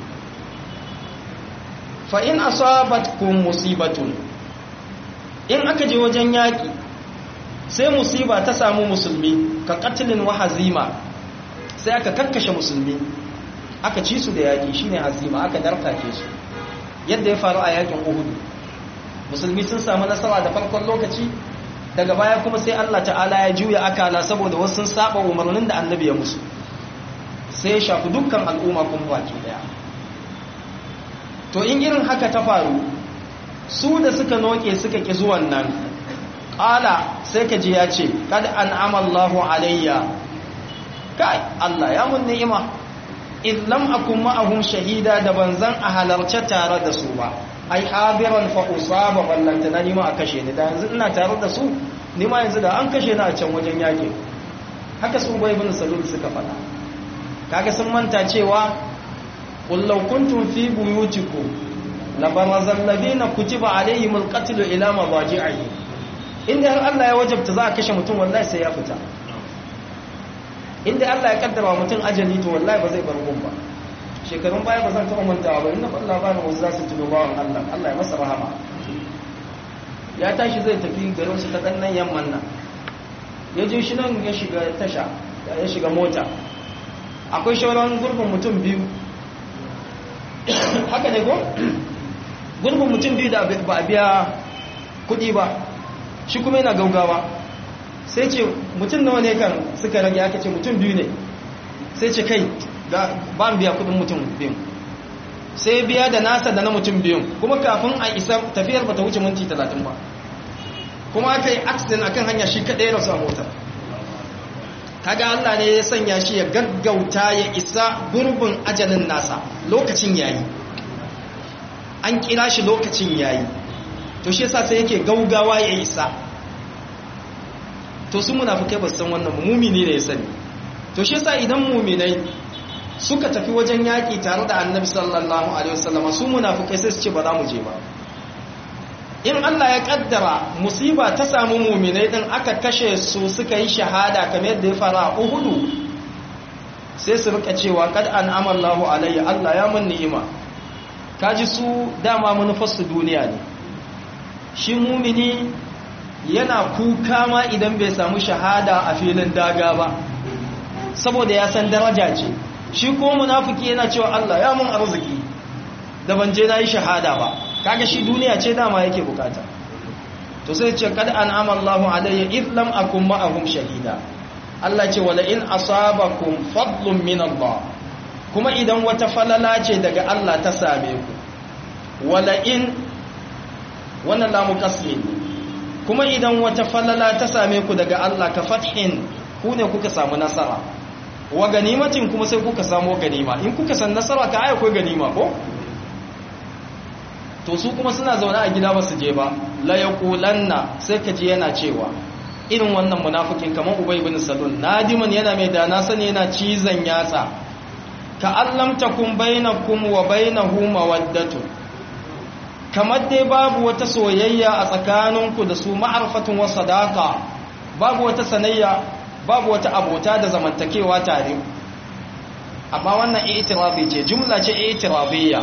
fa in asabatkum musibatun in aka je wajen yaki sai musiba ta samu musulmi ka qatlin wa hazima sai aka kakkashe musulmi aka ci su da yaƙi shine hazima aka darkake su yadda ya faru a yakin uhudu musulmi sun samu nasara da farkon lokaci daga baya kuma sai Allah ta'ala ya juya akala saboda wasu sun saba umarnin da annabi ya musu sai ya shafi dukkan al'umma kuma baki daya to in irin haka ta faru su da suka noke suka ki zuwan nan ƙala sai ka ji ya ce kad an'ama Allahu alayya kai Allah ya mun ni'ima in lam akun ma'ahum shahida da banzan a halarce tare da su ba ai hadiran fa usaba ballanta na nima a kashe ni da yanzu ina tare da su nima yanzu da an kashe ni a can wajen yaki haka su bai bin salul suka faɗa kaga sun manta cewa qul law kuntum fi buyutikum la barazal ladina kutiba alaihimul qatl ila mabaji'i inda har Allah ya wajabta za a kashe mutum wallahi sai ya fita inda Allah ya kaddara mutum ajali to wallahi ba zai bar gun ba shekarun baya ba zan taɓa mantawa ba inda ban labarin wasu za su tuno bawan Allah Allah ya masa rahama ya tashi zai tafi garin su ta ɗannan yamman nan ya je shi nan ya shiga tasha ya shiga mota akwai shauran gurbin mutum biyu haka ne ko gurbin mutum biyu da ba a biya kuɗi ba shi kuma yana gaugawa sai ce mutum nawa ne kan suka rage aka ce mutum biyu ne sai ce kai ba mu biya kudin mutum biyu sai biya da nasa da na mutum biyu kuma kafin a isa tafiyar ba ta wuce minti talatin ba kuma aka yi accident akan hanya shi kaɗai rasu a motar kaga Allah ne ya sanya shi ya gaggauta ya isa gurbin ajalin nasa lokacin yayi an kira shi lokacin yayi to shi yasa sai yake gaugawa ya isa to su munafikai ba san wannan mumini ne ya sani to shi yasa idan muminai suka tafi wajen yaki tare da annabi sallallahu alaihi wasallama su munafikai sai su ce ba za mu je ba in Allah ya kaddara musiba ta samu muminai din aka kashe su suka yi shahada kamar yadda ya fara a Uhudu sai su rika cewa kad an'ama Allahu alayya Allah ya mun ni'ima kaji su dama manufarsu duniya ne shi mumini yana kuka ma idan bai samu shahada a filin daga ba saboda ya san daraja ce shi ko munafiki yana cewa Allah ya mun arziki da ban je nayi shahada ba kaga shi duniya ce dama yake bukata to sai ce kad an'ama Allahu alayya id lam akum ma'ahum shahida Allah ce wala in asabakum fadlun min Allah kuma idan wata falala ce daga Allah ta same ku wala in wannan lamu kasmi kuma idan wata falala ta same ku daga Allah ka fathin ku ne kuka samu nasara wa ganimatin kuma sai kuka samu ganima in kuka san nasara ka aya akwai ganima ko to su kuma suna zaune a gida ba su je ba la yaqulanna sai ka ji yana cewa irin wannan munafikin kamar ubay ibn salul nadiman yana mai dana sani yana cizan yatsa ka allam takum bainakum wa bainahu mawaddatu kamar dai babu wata soyayya a tsakaninku da su ma'arfatun wa sadaka babu wata sanayya babu wata abota da zamantakewa tare amma wannan i'tirazi ce jumla ce i'tiraziyya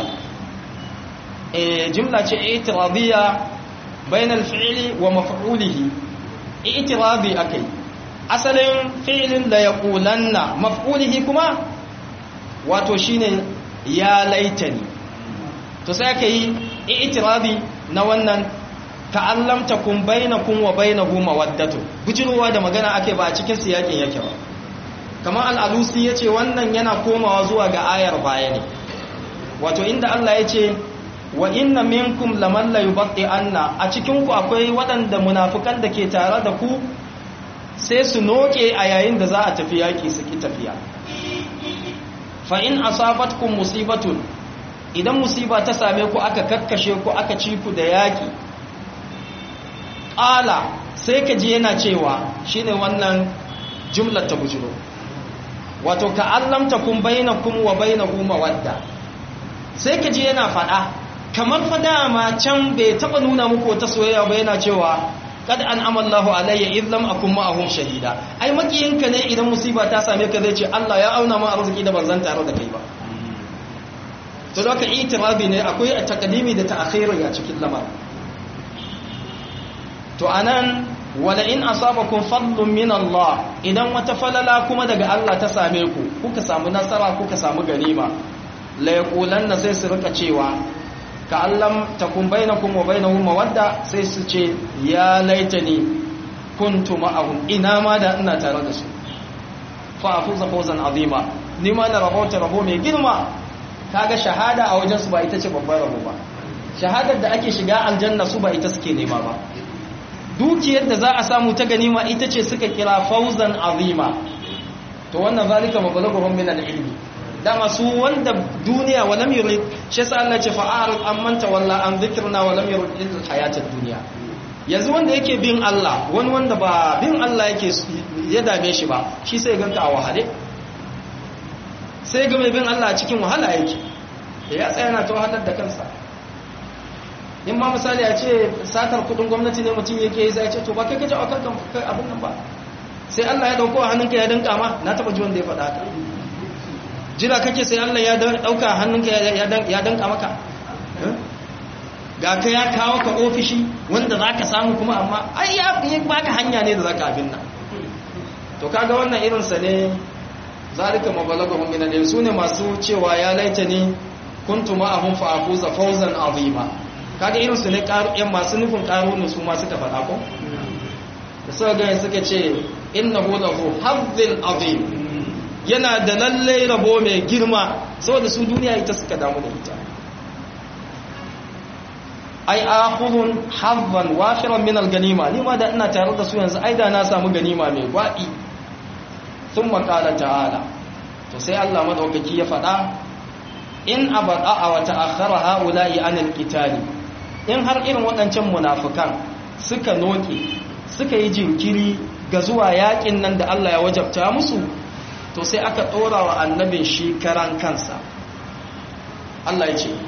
eh jumla ce i'tiraziyya bainal fi'li wa maf'ulihi i'tirazi akai asalin fi'lin la yaqulanna maf'ulihi kuma wato shine ya laitani to sai aka yi i'tirazi na wannan ta'allam takum bainakum wa bainahu mawaddatu bujirowa da magana ake ba a cikin siyakin yake ba kamar al-alusi yace wannan yana komawa zuwa ga ayar baya ne wato inda Allah yace wa inna minkum laman la yubqi anna a cikin ku akwai waɗanda munafikan da ke tare da ku sai su noke a yayin da za a tafi yaki su ki tafiya fa in asabatkum musibatun idan musiba ta same ku aka kakkashe ku aka ci ku da yaki ƙala sai ka ji yana cewa shine wannan jumlar ta bujiro wato ka allamta kun bainakum wa bainahu mawadda sai ka ji yana faɗa kamar fa dama can bai taɓa nuna muku wata soyayya ba yana cewa kad an amallahu alayya id lam akun ma'ahum shahida ai makiyinka ne idan musiba ta same ka zai ce Allah ya auna ma arziki da banzan tare da kai ba to da ka itirabi ne akwai takadimi da ta'khiri a cikin lamarin to anan wala in asabakum fadlun min Allah idan wata falala kuma daga Allah ta same ku kuka samu nasara kuka samu ganima la yaqulanna sai su rika cewa ka allam takun bainakum wa bainahum mawadda sai su ce ya laitani kuntu ma'ahum ina ma da ina tare da su fa afuza fawzan azima ni ma na rabauta rabo mai girma kaga shahada a wajen su ba ita ce babbar rabo ba shahadar da ake shiga aljanna su ba ita suke nema ba dukiyar da za a samu ta ganima ita ce suka kira fauzan azima to wannan zalika mabalaghum min al-ilmi dama su wanda duniya wa lam yurid shi sa Allah ce fa'arid amman tawalla an dhikrna wa lam yurid illa hayatad dunya yanzu wanda yake bin Allah wani wanda ba bin Allah yake ya dame shi ba shi sai ganka a wahale sai ga mai bin Allah cikin wahala yake ya tsaya na ta wahalar da kansa in ma misali a ce satar kudin gwamnati ne mutum yake yi sai ce to ba kai kaje a kankan abin nan ba sai Allah ya dauko a hannunka ya danka ma na taba ji wanda ya faɗa haka jira kake sai Allah ya dauka a hannunka ya danka maka ga ka ya kawo ka ofishi wanda za ka samu kuma amma ai ya baka hanya ne da za ka abin nan to kaga wannan irinsa ne zalika mabalagahum min al su ne masu cewa ya laita ni kuntu ma'ahum fa afuza fawzan azima kaga irin su ne yan masu nufin karunu su ma suka faɗa ko da suka gani suka ce innahu lahu hazzil azim yana da lalle rabo mai girma saboda su duniya ita suka damu da ita ai akhudun hazzan wafiran min al-ganima ni ma da ina tare da su yanzu ai da na samu ganima mai gwadi thumma qala ta'ala to sai Allah madaukaki ya faɗa in abada wa ta'akhkhara haula'i anil qitali in har irin waɗancan munafukan suka noke suka yi jinkiri ga zuwa yakin nan da Allah ya wajabta musu to sai aka ɗora wa annabin shi karan kansa Allah ya ce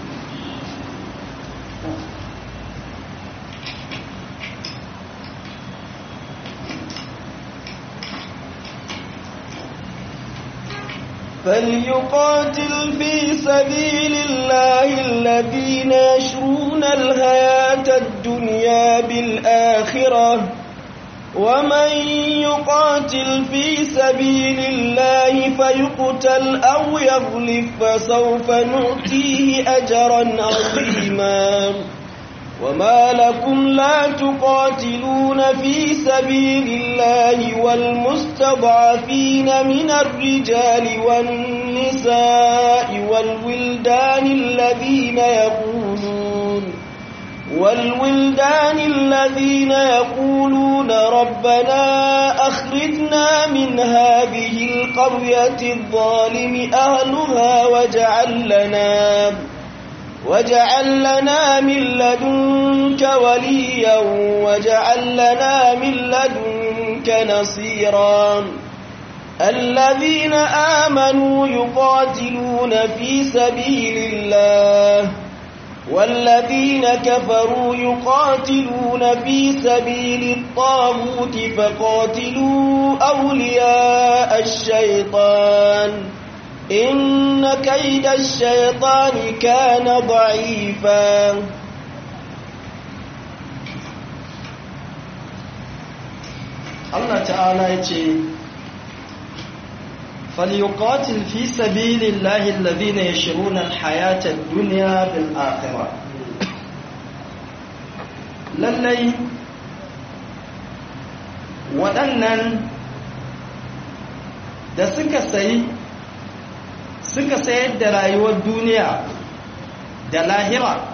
فليقاتل في سبيل الله الذين يشرون الحياة الدنيا بالآخرة ومن يقاتل في سبيل الله فيقتل أو يغلف فسوف نؤتيه أجرا عظيما وما لكم لا تقاتلون في سبيل الله والمستضعفين من الرجال والنساء والولدان الذين يقولون والولدان الذين يقولون ربنا أخرجنا من هذه القرية الظالم أهلها واجعل لنا واجعل لنا من لدنك وليا واجعل لنا من لدنك نصيرا الذين آمنوا يقاتلون في سبيل الله والذين كفروا يقاتلون في سبيل الطاغوت فقاتلوا أولياء الشيطان إن كيد الشيطان كان ضعيفا Allah ta'ala ya ce فليقاتل في سبيل الله الذين يشرون الحياة الدنيا بالآخرة lallai waɗannan da suka sayi suka sayar da rayuwar duniya da lahira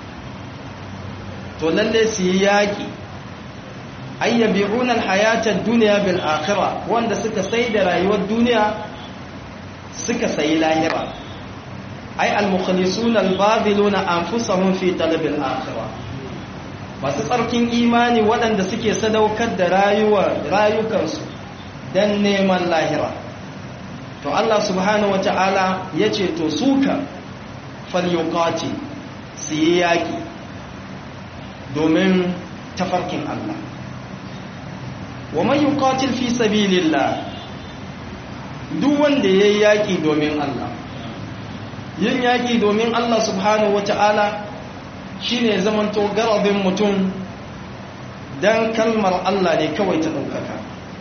to lallai su yi yaƙi ayyabi'una alhayatar duniya bil akhirah wanda suka sai da rayuwar duniya suka sayi lahira ay al-mukhlisuna al-babiluna anfusahum fi talab al-akhirah masu tsarkin imani waɗanda suke sadaukar da rayuwar rayukansu dan neman lahira to Allah subhanahu wata'ala yace to suka falyuqati su yi yaki domin tafarkin Allah wa man yuqatil fi sabilillah duk wanda yayi yaki domin Allah yin yaki domin Allah subhanahu wataala shine zamanto garabin mutum dan kalmar Allah ne kawai ta daukaka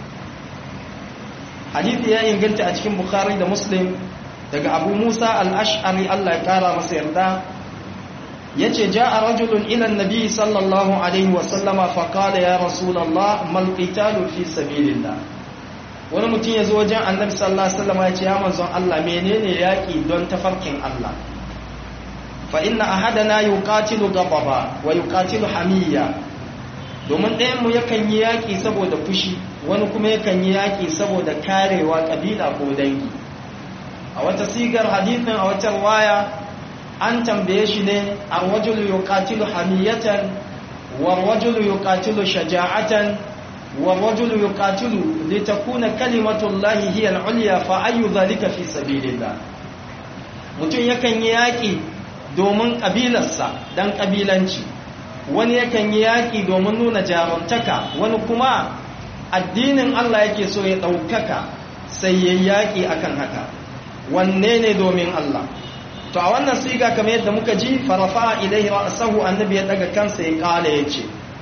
hadisi ya inganta a cikin bukhari da muslim daga abu musa al-ash'ari Allah ya kara masa yarda yace ja'a rajulun ila an-nabi sallallahu alaihi wa sallama fa qala ya rasulullah mal qitalu fi sabilillah wani mutum yazo wajen annabi sallallahu alaihi wasallam yace ya manzon Allah menene yaki don tafarkin Allah fa inna ahadana yuqatilu ghadaba wa yuqatilu hamiyya domin ɗayan mu yakan yi yaki saboda fushi wani kuma yakan yi yaki saboda karewa kabila ko dangi a wata sigar hadithin a wata waya an tambaye shi ne a wajulu yuqatilu hamiyatan wa wajulu yuqatilu shaja'atan wa wajulu yuqatilu litakuna kalimatullahi hiya al-ulya fa ayu dhalika fi sabilillah mutum yakan yi yaki domin kabilarsa dan kabilanci wani yakan yi yaki domin nuna jarumtaka wani kuma addinin Allah yake so ya daukaka sai yayi yaki akan haka wanne ne domin Allah to a wannan siga kamar yadda muka ji farafa ilaihi ra'sahu annabi ya daga kansa ya kala yace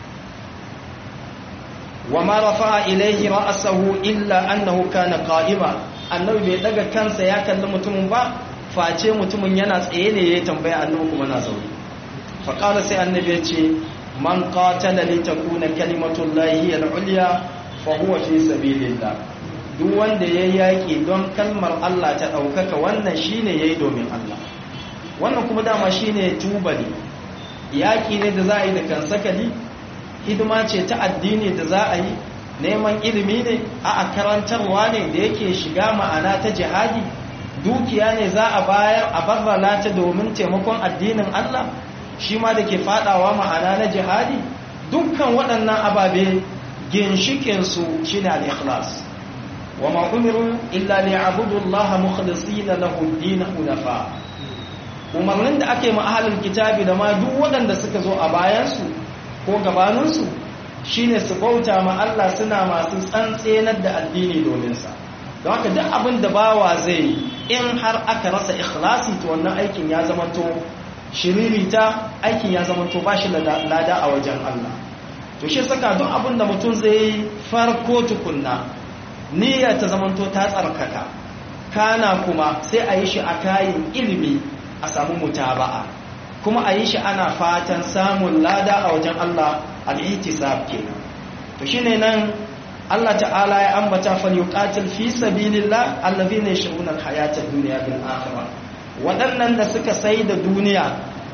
wa ma rafa'a ilaihi ra'sahu illa annahu kana qa'ima annabi bai daga kansa ya kalli mutumin ba face mutumin yana tsaye ne ya tambaya annabi kuma na zaune fa qala sai annabi ya ce man qatala li takuna kalimatullahi al-ulya fa huwa fi sabilillah duk wanda yayi yaki don kalmar Allah ta daukaka wannan shine yayi domin Allah wannan kuma dama shine tubali yaki ne da za a yi da kansakali hidima ce ta addini da za a yi neman ilimi ne a karantarwa ne da yake shiga ma'ana ta jihadi dukiya ne za a bayar a barrala ta domin taimakon addinin Allah shi ma da ke fadawa ma'ana na jihadi dukkan waɗannan ababe ginshikinsu shi ne al-ikhlas wa ma umiru illa liya'budu Allah mukhlisina lahu ad-din hunafa umarnin da ake ma'ahalin kitabi da ma duk waɗanda suka zo a bayansu ko gabaninsu shine su bauta ma Allah suna masu tsantsenar da addini dominsa don haka duk abin da bawa zai yi in har aka rasa ikhlasi to wannan aikin ya zamanto shiririta aikin ya zamanto ba shi lada a wajen Allah to shi saka duk abin da mutum zai yi farko tukunna niyya ta zamanto ta tsarkaka kana kuma sai a yi shi a kayan ilimi a samu mutaba'a kuma a yi shi ana fatan samun lada a wajen Allah al-ihtisab kenan to shine nan Allah ta'ala ya ambata fal yuqatil fi sabilillah allazina yashuruna al-hayata ad-dunya bil akhirah wadannan da suka sai da duniya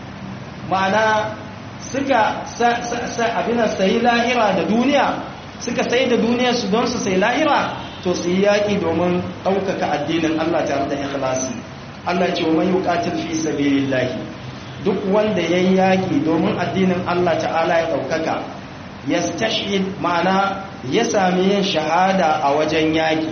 ma'ana suka abina sai lahira da duniya suka sai da duniya su don su sai lahira to su yi yaƙi domin ɗaukaka addinin Allah tare da ikhlasi Allah ce wa man yuqatil fi sabilillahi duk wanda yayi yaki domin addinin Allah ta'ala ya daukaka yastashhid ma'ana ya sami yin shahada a wajen yaki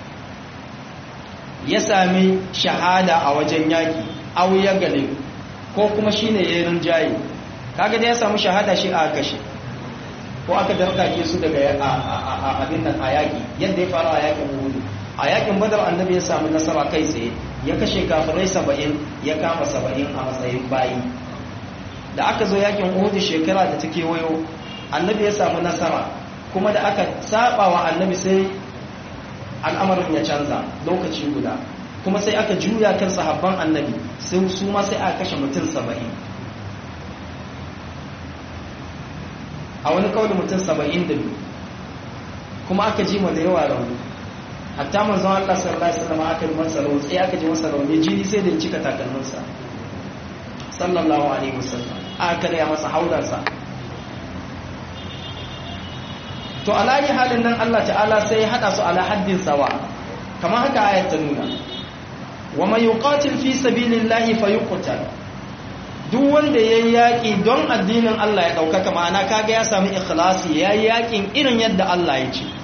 ya sami shahada a wajen yaki aw ya gale ko kuma shine ya rinjaye kaga da ya samu shahada shi a kashe ko aka darkake su daga abin nan a yaƙi yadda ya faru a yaƙin Uhud a yaƙin Badar annabi ya samu nasara kai tsaye ya kashe kafirai saba'in ya kama saba'in a matsayin bayi da aka zo yaƙin Uhud shekara da ta kewayo annabi ya samu nasara kuma da aka saba wa annabi sai al'amarin ya canza lokaci guda kuma sai aka juya kan sahabban annabi sai su ma sai aka kashe mutum saba'in a wani kawai mutum saba'in da biyu kuma aka ji da yawa rauni hatta manzon Allah sallallahu alaihi wasallam aka yi masa rauni sai aka ji masa rauni jini sai da cika takalminsa sallallahu alaihi wasallam aka karya masa haudarsa to alayi halin nan Allah ta'ala sai ya hada su ala haddin sawa kamar haka ayat ta nuna wa man yuqatil fi sabilillahi fayuqtal duk wanda yayi yaki don addinin Allah ya daukaka ma'ana kaga ya samu ikhlasi yayi yakin irin yadda Allah ya ce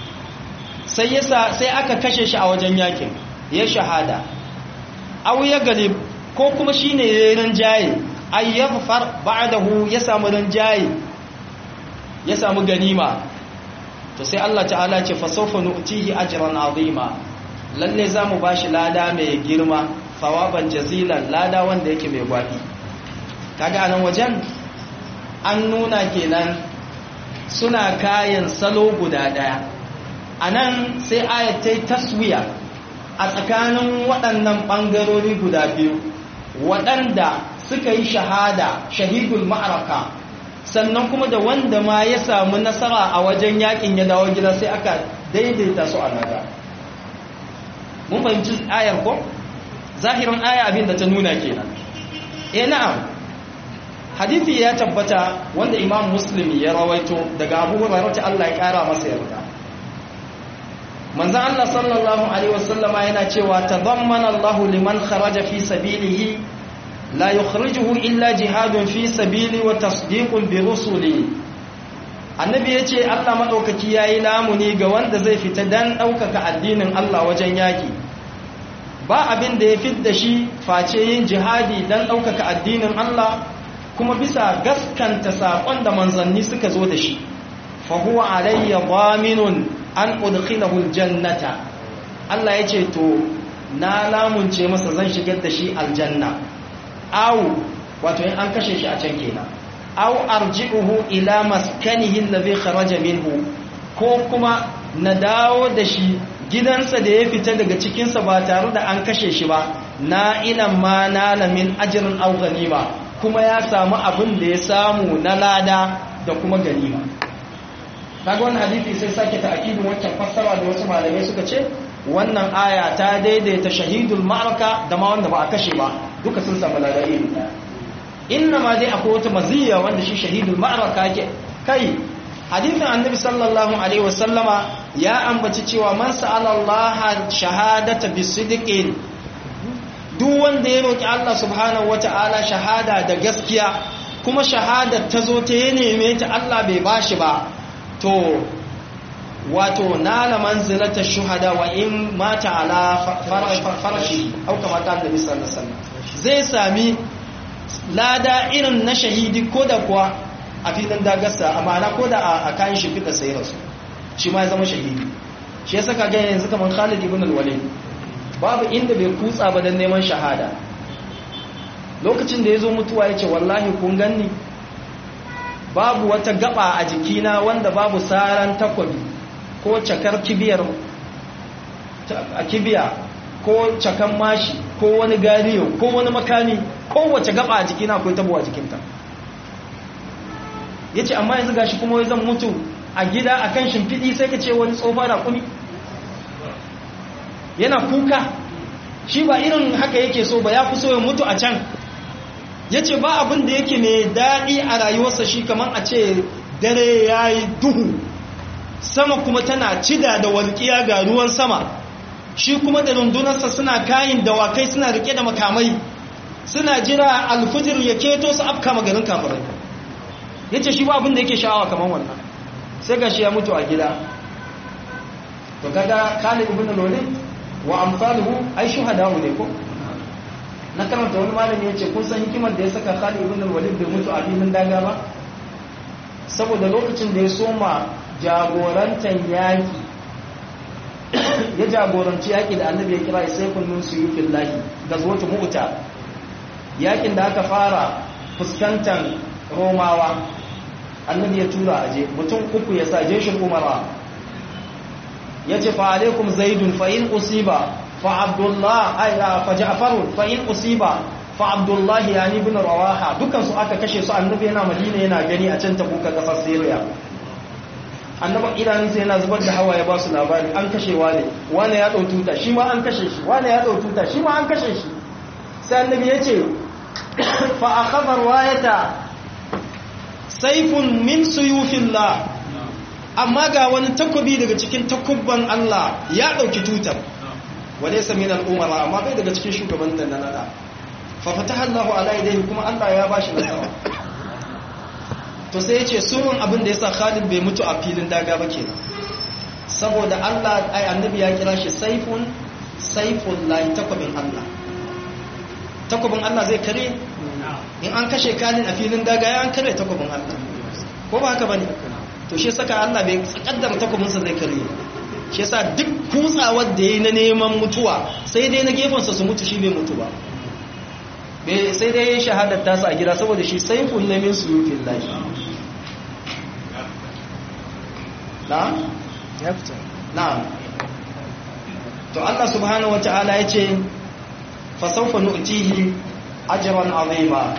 sai yasa sai aka kashe shi a wajen yakin ya shahada aw ya galib ko kuma shine yayin rinjaye ay yafar ba'dahu ya samu rinjaye ya samu ganima to sai Allah ta'ala ce fasawfa nu'tihi ajran azima lalle zamu bashi lada mai girma fawaban jazilan lada wanda yake mai gwabi kaga anan wajen an nuna kenan suna kayan salo guda daya anan sai ayat ta taswiya a tsakanin waɗannan ɓangarori guda biyu waɗanda suka yi shahada shahidul ma'araka sannan kuma da wanda ma ya samu nasara a wajen yakin ya dawo gida sai aka daidaita su a naga mun fahimci ayar ko zahirin aya abin da ta nuna kenan eh na'am hadisi ya tabbata wanda imam muslim ya rawaito daga abu hurairah ta Allah ya kara masa yarda manzon Allah sallallahu alaihi wasallama yana cewa tadammana Allahu liman kharaja fi sabilihi لا يخرجه إلا جهاد في سبيلي وتصديق برسلي annabi ya ce allah maɗaukaki ya yi lamuni ga wanda zai fita don ɗaukaka addinin allah wajen yaƙi ba abin da ya fit da shi face yin jihadi don ɗaukaka addinin allah kuma bisa gaskanta saƙon da manzanni suka zo da shi fahuwa alayya baminun an udkhilahu jannata allah ya ce to na lamunce masa zan shigar da shi aljanna aw wato in an kashe shi a can kenan aw arji'uhu ila maskanihi alladhi kharaja minhu ko kuma na dawo da shi gidansa da ya fita daga cikinsa ba tare da an kashe shi ba na ilan ma nala min ajrin aw ganima kuma ya samu abin da ya samu na lada da kuma ganima kaga wannan hadisi sai sake ta'kidin wancan fassara da wasu malamai suka ce wannan aya ta daidaita shahidul ma'araka da ma wanda ba a kashe ba duka sun samu ladari ɗaya inna ma dai akwai wata maziyya wanda shi shahidul ma'araka ke kai hadithin annabi sallallahu alaihi wasallama ya ambaci cewa man sa'ala Allah shahadata bisidqin duk wanda ya roki Allah subhanahu wata'ala shahada da gaskiya kuma shahada ta zo ta ya neme ta Allah bai bashi ba to wato nala manzilata shuhada wa in mata ala farashi au kama ta annabi sallallahu alaihi wasallam zai sami lada irin na shahidi ko da kuwa a filin dagarsa a ma'ana ko da a kayan shimfiɗa sai rasu shi ma ya zama shahidi shi ya saka gani yanzu kamar khalid ibn al-walid babu inda bai kutsa ba don neman shahada lokacin da ya zo mutuwa ya ce wallahi kun ganni babu wata gaba a jikina wanda babu saran takwabi ko cakar kibiyar a kibiya ko cakan mashi ko wani gariyo ko wani makami kowace gaba a jikina akwai tabo a jikinta ya ce amma yanzu gashi kuma zan mutu a gida a kan shimfiɗi sai ka ce wani tsofa da kuni yana kuka shi ba irin haka yake so ba ya fi so ya mutu a can ya ce ba abin da yake mai daɗi a rayuwarsa shi kamar a ce dare ya yi duhu sama kuma tana cida da walƙiya ga ruwan sama shi kuma da rundunarsa suna kayin dawakai suna rike da makamai suna jira alfijir ya keto su afka maganin kafirai ya ce shi ba abin da yake sha'awa kamar wannan sai ga shi ya mutu a gida to kaga khalid ibn walid wa amsaluhu ai shuhada ne ko na karanta wani malami ya ce kun san hikimar da ya saka Khalid ibn al-Walid bai mutu a filin daga ba saboda lokacin da ya soma jagorantar yaki ya jagoranci yaki da annabi ya kira sai kunnun su yi fillahi da zuwa mu'ta yakin da aka fara fuskantar romawa annabi ya tura aje mutum uku ya sa jeshin umara ya ce fa alaikum zaidun fa in usiba fa abdullah ay fa ja'far fa in usiba fa abdullah yani ibn rawaha dukan su aka kashe su annabi yana madina yana gani a can tabuka kasar syria annabi idanun sai yana zubar da hawaye ba su labari an kashe wane wane ya dau tuta shi ma an kashe shi wane ya dau tuta shi ma an kashe shi sai annabi ya ce fa akhadha riwayata saifun min suyufillah amma ga wani takobi daga cikin takubban Allah ya dauki tutar wale sami na al'umara amma bai daga cikin shugaban da na nada fa fataha Allahu ala yadayhi kuma Allah ya bashi nasara to sai yace surun abin da yasa Khalid bai mutu a filin daga ba kenan saboda Allah ai annabi ya kira shi saifun saiful lahi takobin Allah takobin Allah zai kare in an kashe kalin a filin daga ya an kare takobin Allah ko ba haka bane to shi saka Allah bai kaddara takobinsa zai kare shi yasa duk kutsawar da yayi na neman mutuwa sai dai na gefensa su mutu shi bai mutu ba bai sai dai yayin shahadar tasa a gida saboda shi sayful lamin suyufin lahi na ya fita na to Allah subhanahu wataala yace fa sawfa nu'tihi ajran azima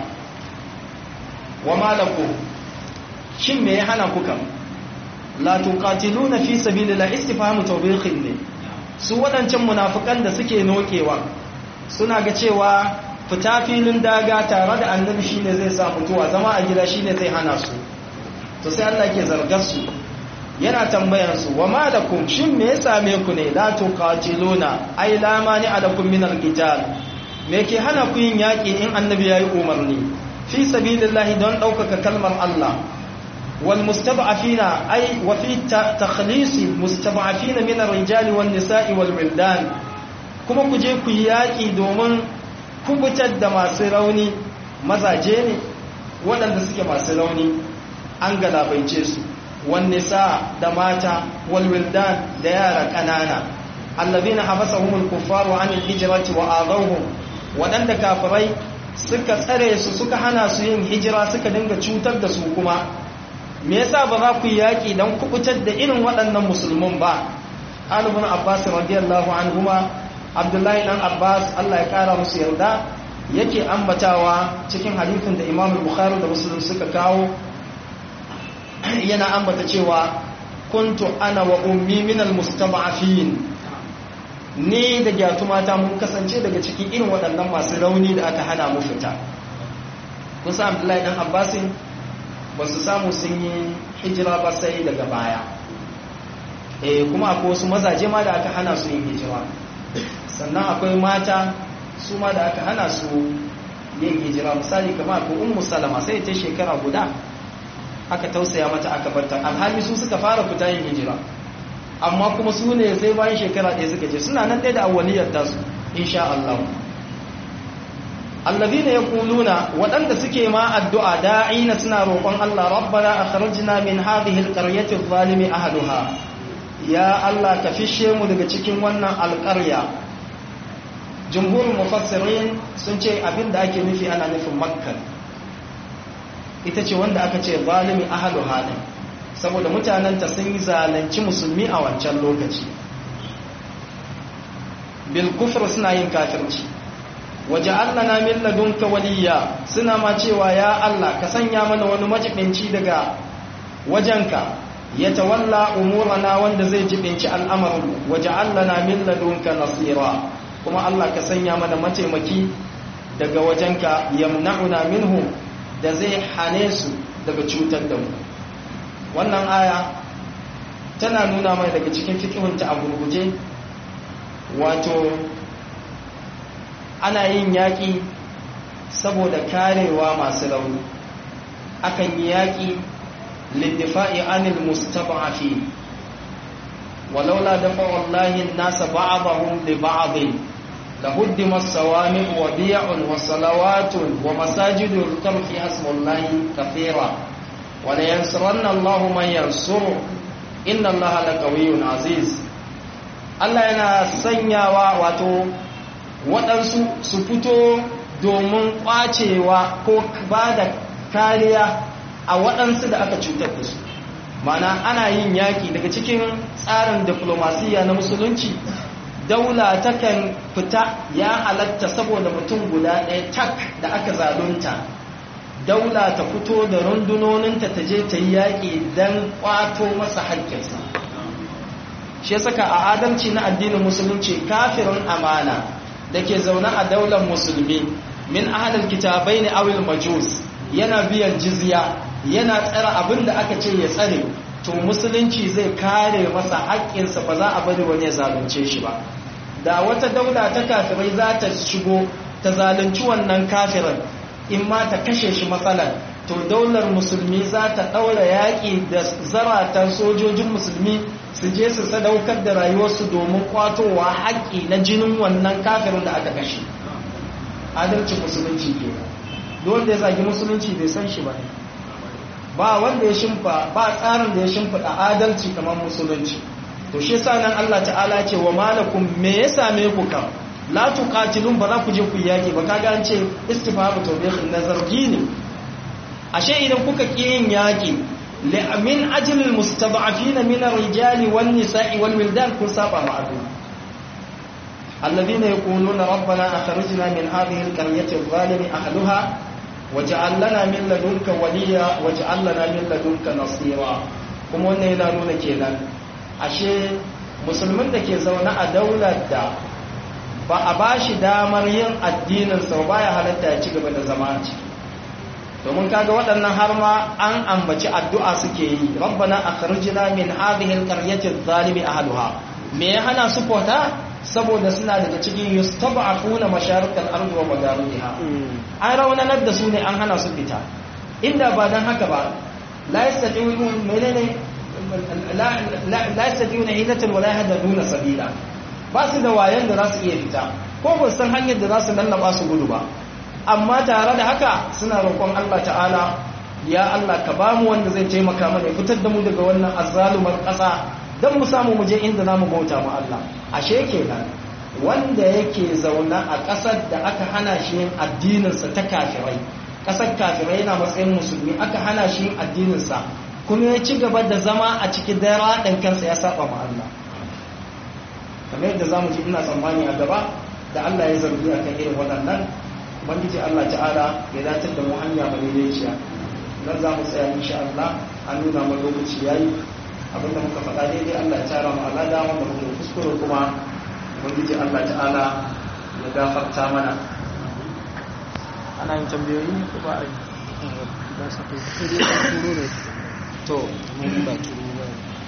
wa ma lakum shin me ya hana ku kam la tuqatiluna fi sabilillahi istifhamu tawbihin ne su wadancan munafikan da suke nokewa suna ga cewa fita filin daga tare da annabi shine zai sa mutuwa zama a gida shine zai hana su to sai Allah ke zargar su yana tambayan su wa malakum shin me ya same ku ne la tuqatiluna ai la mani alakum min alqital me ke hana ku yin yaki in annabi yayi umarni fi sabilillahi don daukaka kalmar Allah wal mustad'afina ai wa fi takhlis mustad'afina min ar-rijali wan nisa'i wal wildan kuma ku je ku yi yaki domin kubutar da masu rauni mazaje ne waɗanda suke masu rauni an galabaice su wanne sa da mata walwildan da yara ƙanana allazina habasahumul kuffaru anil hijrati wa adawhum waɗanda kafirai suka tsare su suka hana su yin hijira suka dinga cutar da su kuma me yasa ba za ku yi yaƙi don kubutar da irin waɗannan musulmin ba alibin abbas radiyallahu anhuma abdullahi dan abbas allah ya kara musu yarda yake ambatawa cikin hadithin da imam bukhari da muslim suka kawo yana ambata cewa kuntu ana wa ummi min almustaba'afin ni da gyatuma mun kasance daga cikin irin waɗannan masu rauni da aka hana mu fita kusa abdullahi dan abbasin ba su samu sun yi hijira ba sai daga baya eh kuma akwai wasu mazaje ma da aka hana su yin hijira sannan akwai mata su ma da aka hana su yin hijira misali kamar ko ummu salama sai ta shekara guda aka tausaya mata aka barta alhali su suka fara fita yin hijira amma kuma su ne sai bayan shekara ɗaya suka je suna nan ɗaya da awwaliyar tasu insha Allah allazina yaquluna waɗanda suke ma addu'a da'ina suna roƙon Allah rabbana akhrijna min hadhihi alqaryati adh-dhalimi ahluha ya Allah ka fishe mu daga cikin wannan alƙarya jumhurin mufassirin sun ce abinda ake nufi ana nufin makka ita ce wanda aka ce zalimi ahalu halin saboda mutanenta sun yi zalunci musulmi a wancan lokaci bil kufr suna yin kafirci waje Allah na min ladunka waliya suna ma cewa ya Allah ka sanya mana wani majibinci daga wajenka ya tawalla umurana wanda zai jibinci al'amarin waje Allah na min ladunka nasira kuma Allah ka sanya mana mataimaki daga wajenka yamna'una minhu da zai hane su daga cutar da mu wannan aya tana nuna mai daga cikin fikihunta a gurguje wato ana yin yaƙi saboda karewa masu rauni akan yi yaƙi liddifa'i anil mustada'afi walaula dafa wallahi nasa ba'dahum li ba'dhin لهدم الصوامع وبيع وصلوات ومساجد يذكر فيها اسم الله كثيرا ولينصرن الله من ينصره إن الله لقوي عزيز Allah yana sanyawa wato waɗansu su fito domin ƙwacewa ko ba da kariya a waɗansu da aka cutar da su mana ana yin yaƙi daga cikin tsarin diflomasiyya na musulunci daula takan fita ya halatta saboda mutum guda ɗaya tak da aka zalunta daula ta fito da rundunoninta ta je ta yi yaƙi don ƙwato masa haƙƙinsa shi saka a adalci na addinin musulunci kafirin amana da ke zaune a daular musulmi min ahalin kitabai ne awil majus yana biyan jizya yana tsara abin da aka ce ya tsare to musulunci zai kare masa haƙƙinsa ba za a bari wani ya zalunce shi ba da wata daula ta kafirai za ta shigo ta zalunci wannan kafirin in ma ta kashe shi matsalar to daular musulmi za ta ɗaura yaƙi da zaratan sojojin musulmi su je su sadaukar da rayuwarsu domin kwatowa haƙƙi na jinin wannan kafirin da aka kashe adalcin musulunci ke wanda ya zagi musulunci bai san shi ba ba wanda ya shimfa ba tsarin da ya shimfiɗa adalci kamar musulunci to shi yasa nan Allah ta'ala ce wa malakum me ya same ku kam la tuqatilun ba za ku je ku yaki ba kaga an ce istifhamu tawbihin nazargi ne ashe idan kuka ki yin yaki min ajli almustad'afin min ar-rijali wan nisa'i wal wildan kun saba ma abu alladhina yaquluna rabbana akhrijna min hadhihi al-qaryati adh-dhalimi ahliha waj'al lana min ladunka waliya waj'al lana min ladunka nasira kuma wannan yana nuna kenan ashe musulmin da ke zaune a daular da ba a ba shi damar yin addininsa ba ya halatta ya ci gaba da zama a ciki domin kaga waɗannan har ma an ambaci addu'a suke yi rabbana akhrijna min hadhihi alqaryati adh-dhalimi ahliha me ya hana su fota saboda suna daga cikin yustab'afuna masharikal ardi wa magharibiha an raunanar da su ne an hana su fita inda ba dan haka ba la yastati'un menene la yastati'una hilatan wala yahduna sabila ba su da wayan da za su iya fita ko ba san hanyar da za su lallaba su gudu ba amma tare da haka suna roƙon Allah ta'ala ya Allah ka ba mu wanda zai taimaka mana ya fitar da mu daga wannan azzalumar ƙasa don mu samu mu je inda za mu bauta mu Allah ashe kenan wanda yake zauna a ƙasar da aka hana shi yin addininsa ta kafirai ƙasar kafirai yana matsayin musulmi aka hana shi yin addininsa kuma ya ci gaba da zama a cikin dara ɗan kansa ya saba ma Allah kamar yadda za mu ji ina tsammani a gaba da Allah ya zargi a kan irin waɗannan ubangiji Allah ta'ala ya datar da mu hanya madaidaiciya nan za mu tsaya insha Allah an nuna mu lokaci yayi abinda muka faɗa daidai Allah ya tara mu alada wanda muka kuskure kuma ubangiji Allah ta'ala ya gafarta mana ana yin tambayoyi ne ko ba a yi to mun ba turo ba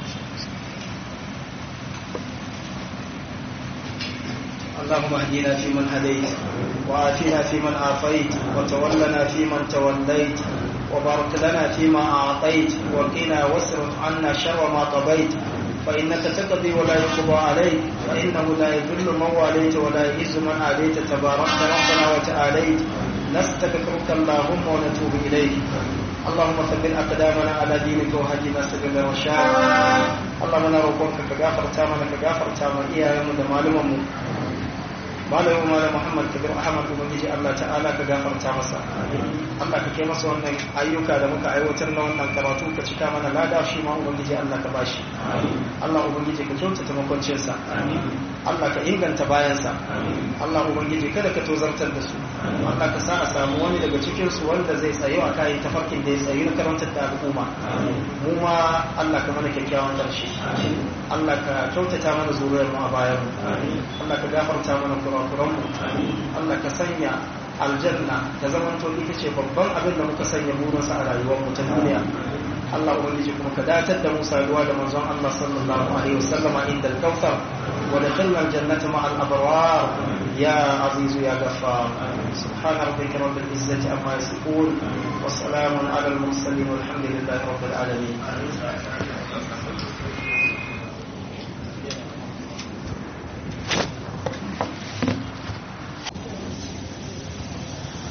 اللهم اهدنا فيمن هديت وآتنا فيمن عافيت وتولنا فيمن توليت وبارك لنا فيما أعطيت وقنا واصرف عنا شر ما قضيت فإنك تقضي ولا يقضى عليك فإنه لا يذل من واليت ولا يعز من عاديت تباركت ربنا وتعاليت نستغفرك اللهم ونتوب إليك اللهم ثبت أقدامنا على دينك وهدنا سبيل الرشاد اللهم نروقك كغافر تامنا كغافر تامنا إياه من معلومه malamin malam muhammad kabir ahmad ubangiji allah ta'ala ka gafarta masa allah ka kai masa wannan ayyuka da muka aiwatar na wannan karatu ka cika mana lada shi ma ubangiji allah ka bashi allah ubangiji ka kyautata makwancinsa allah ka inganta bayansa allah ubangiji kada ka tozartar da su allah ka sa a samu wani daga cikin su wanda zai tsayo a kayan tafarkin da ya tsayi na karantar da al'umma mu ma allah ka mana kyakkyawan karshe allah ka kyautata mana zuriyar mu a bayan mu allah ka gafarta mana kura kurakuranmu Allah ka sanya aljanna ta zamanto ita ce babban abin da muka sanya burinsa a rayuwarmu ta duniya Allah ubangiji kuma ka datar da Musa ruwa da manzon Allah sallallahu alaihi wasallama inda al-kawthar wa dakhilna al-jannata ma'a al-abrar ya azizu ya ghaffar subhana rabbika rabbil izzati amma yasifun wa salamun ala al-mursalin walhamdulillahi rabbil alamin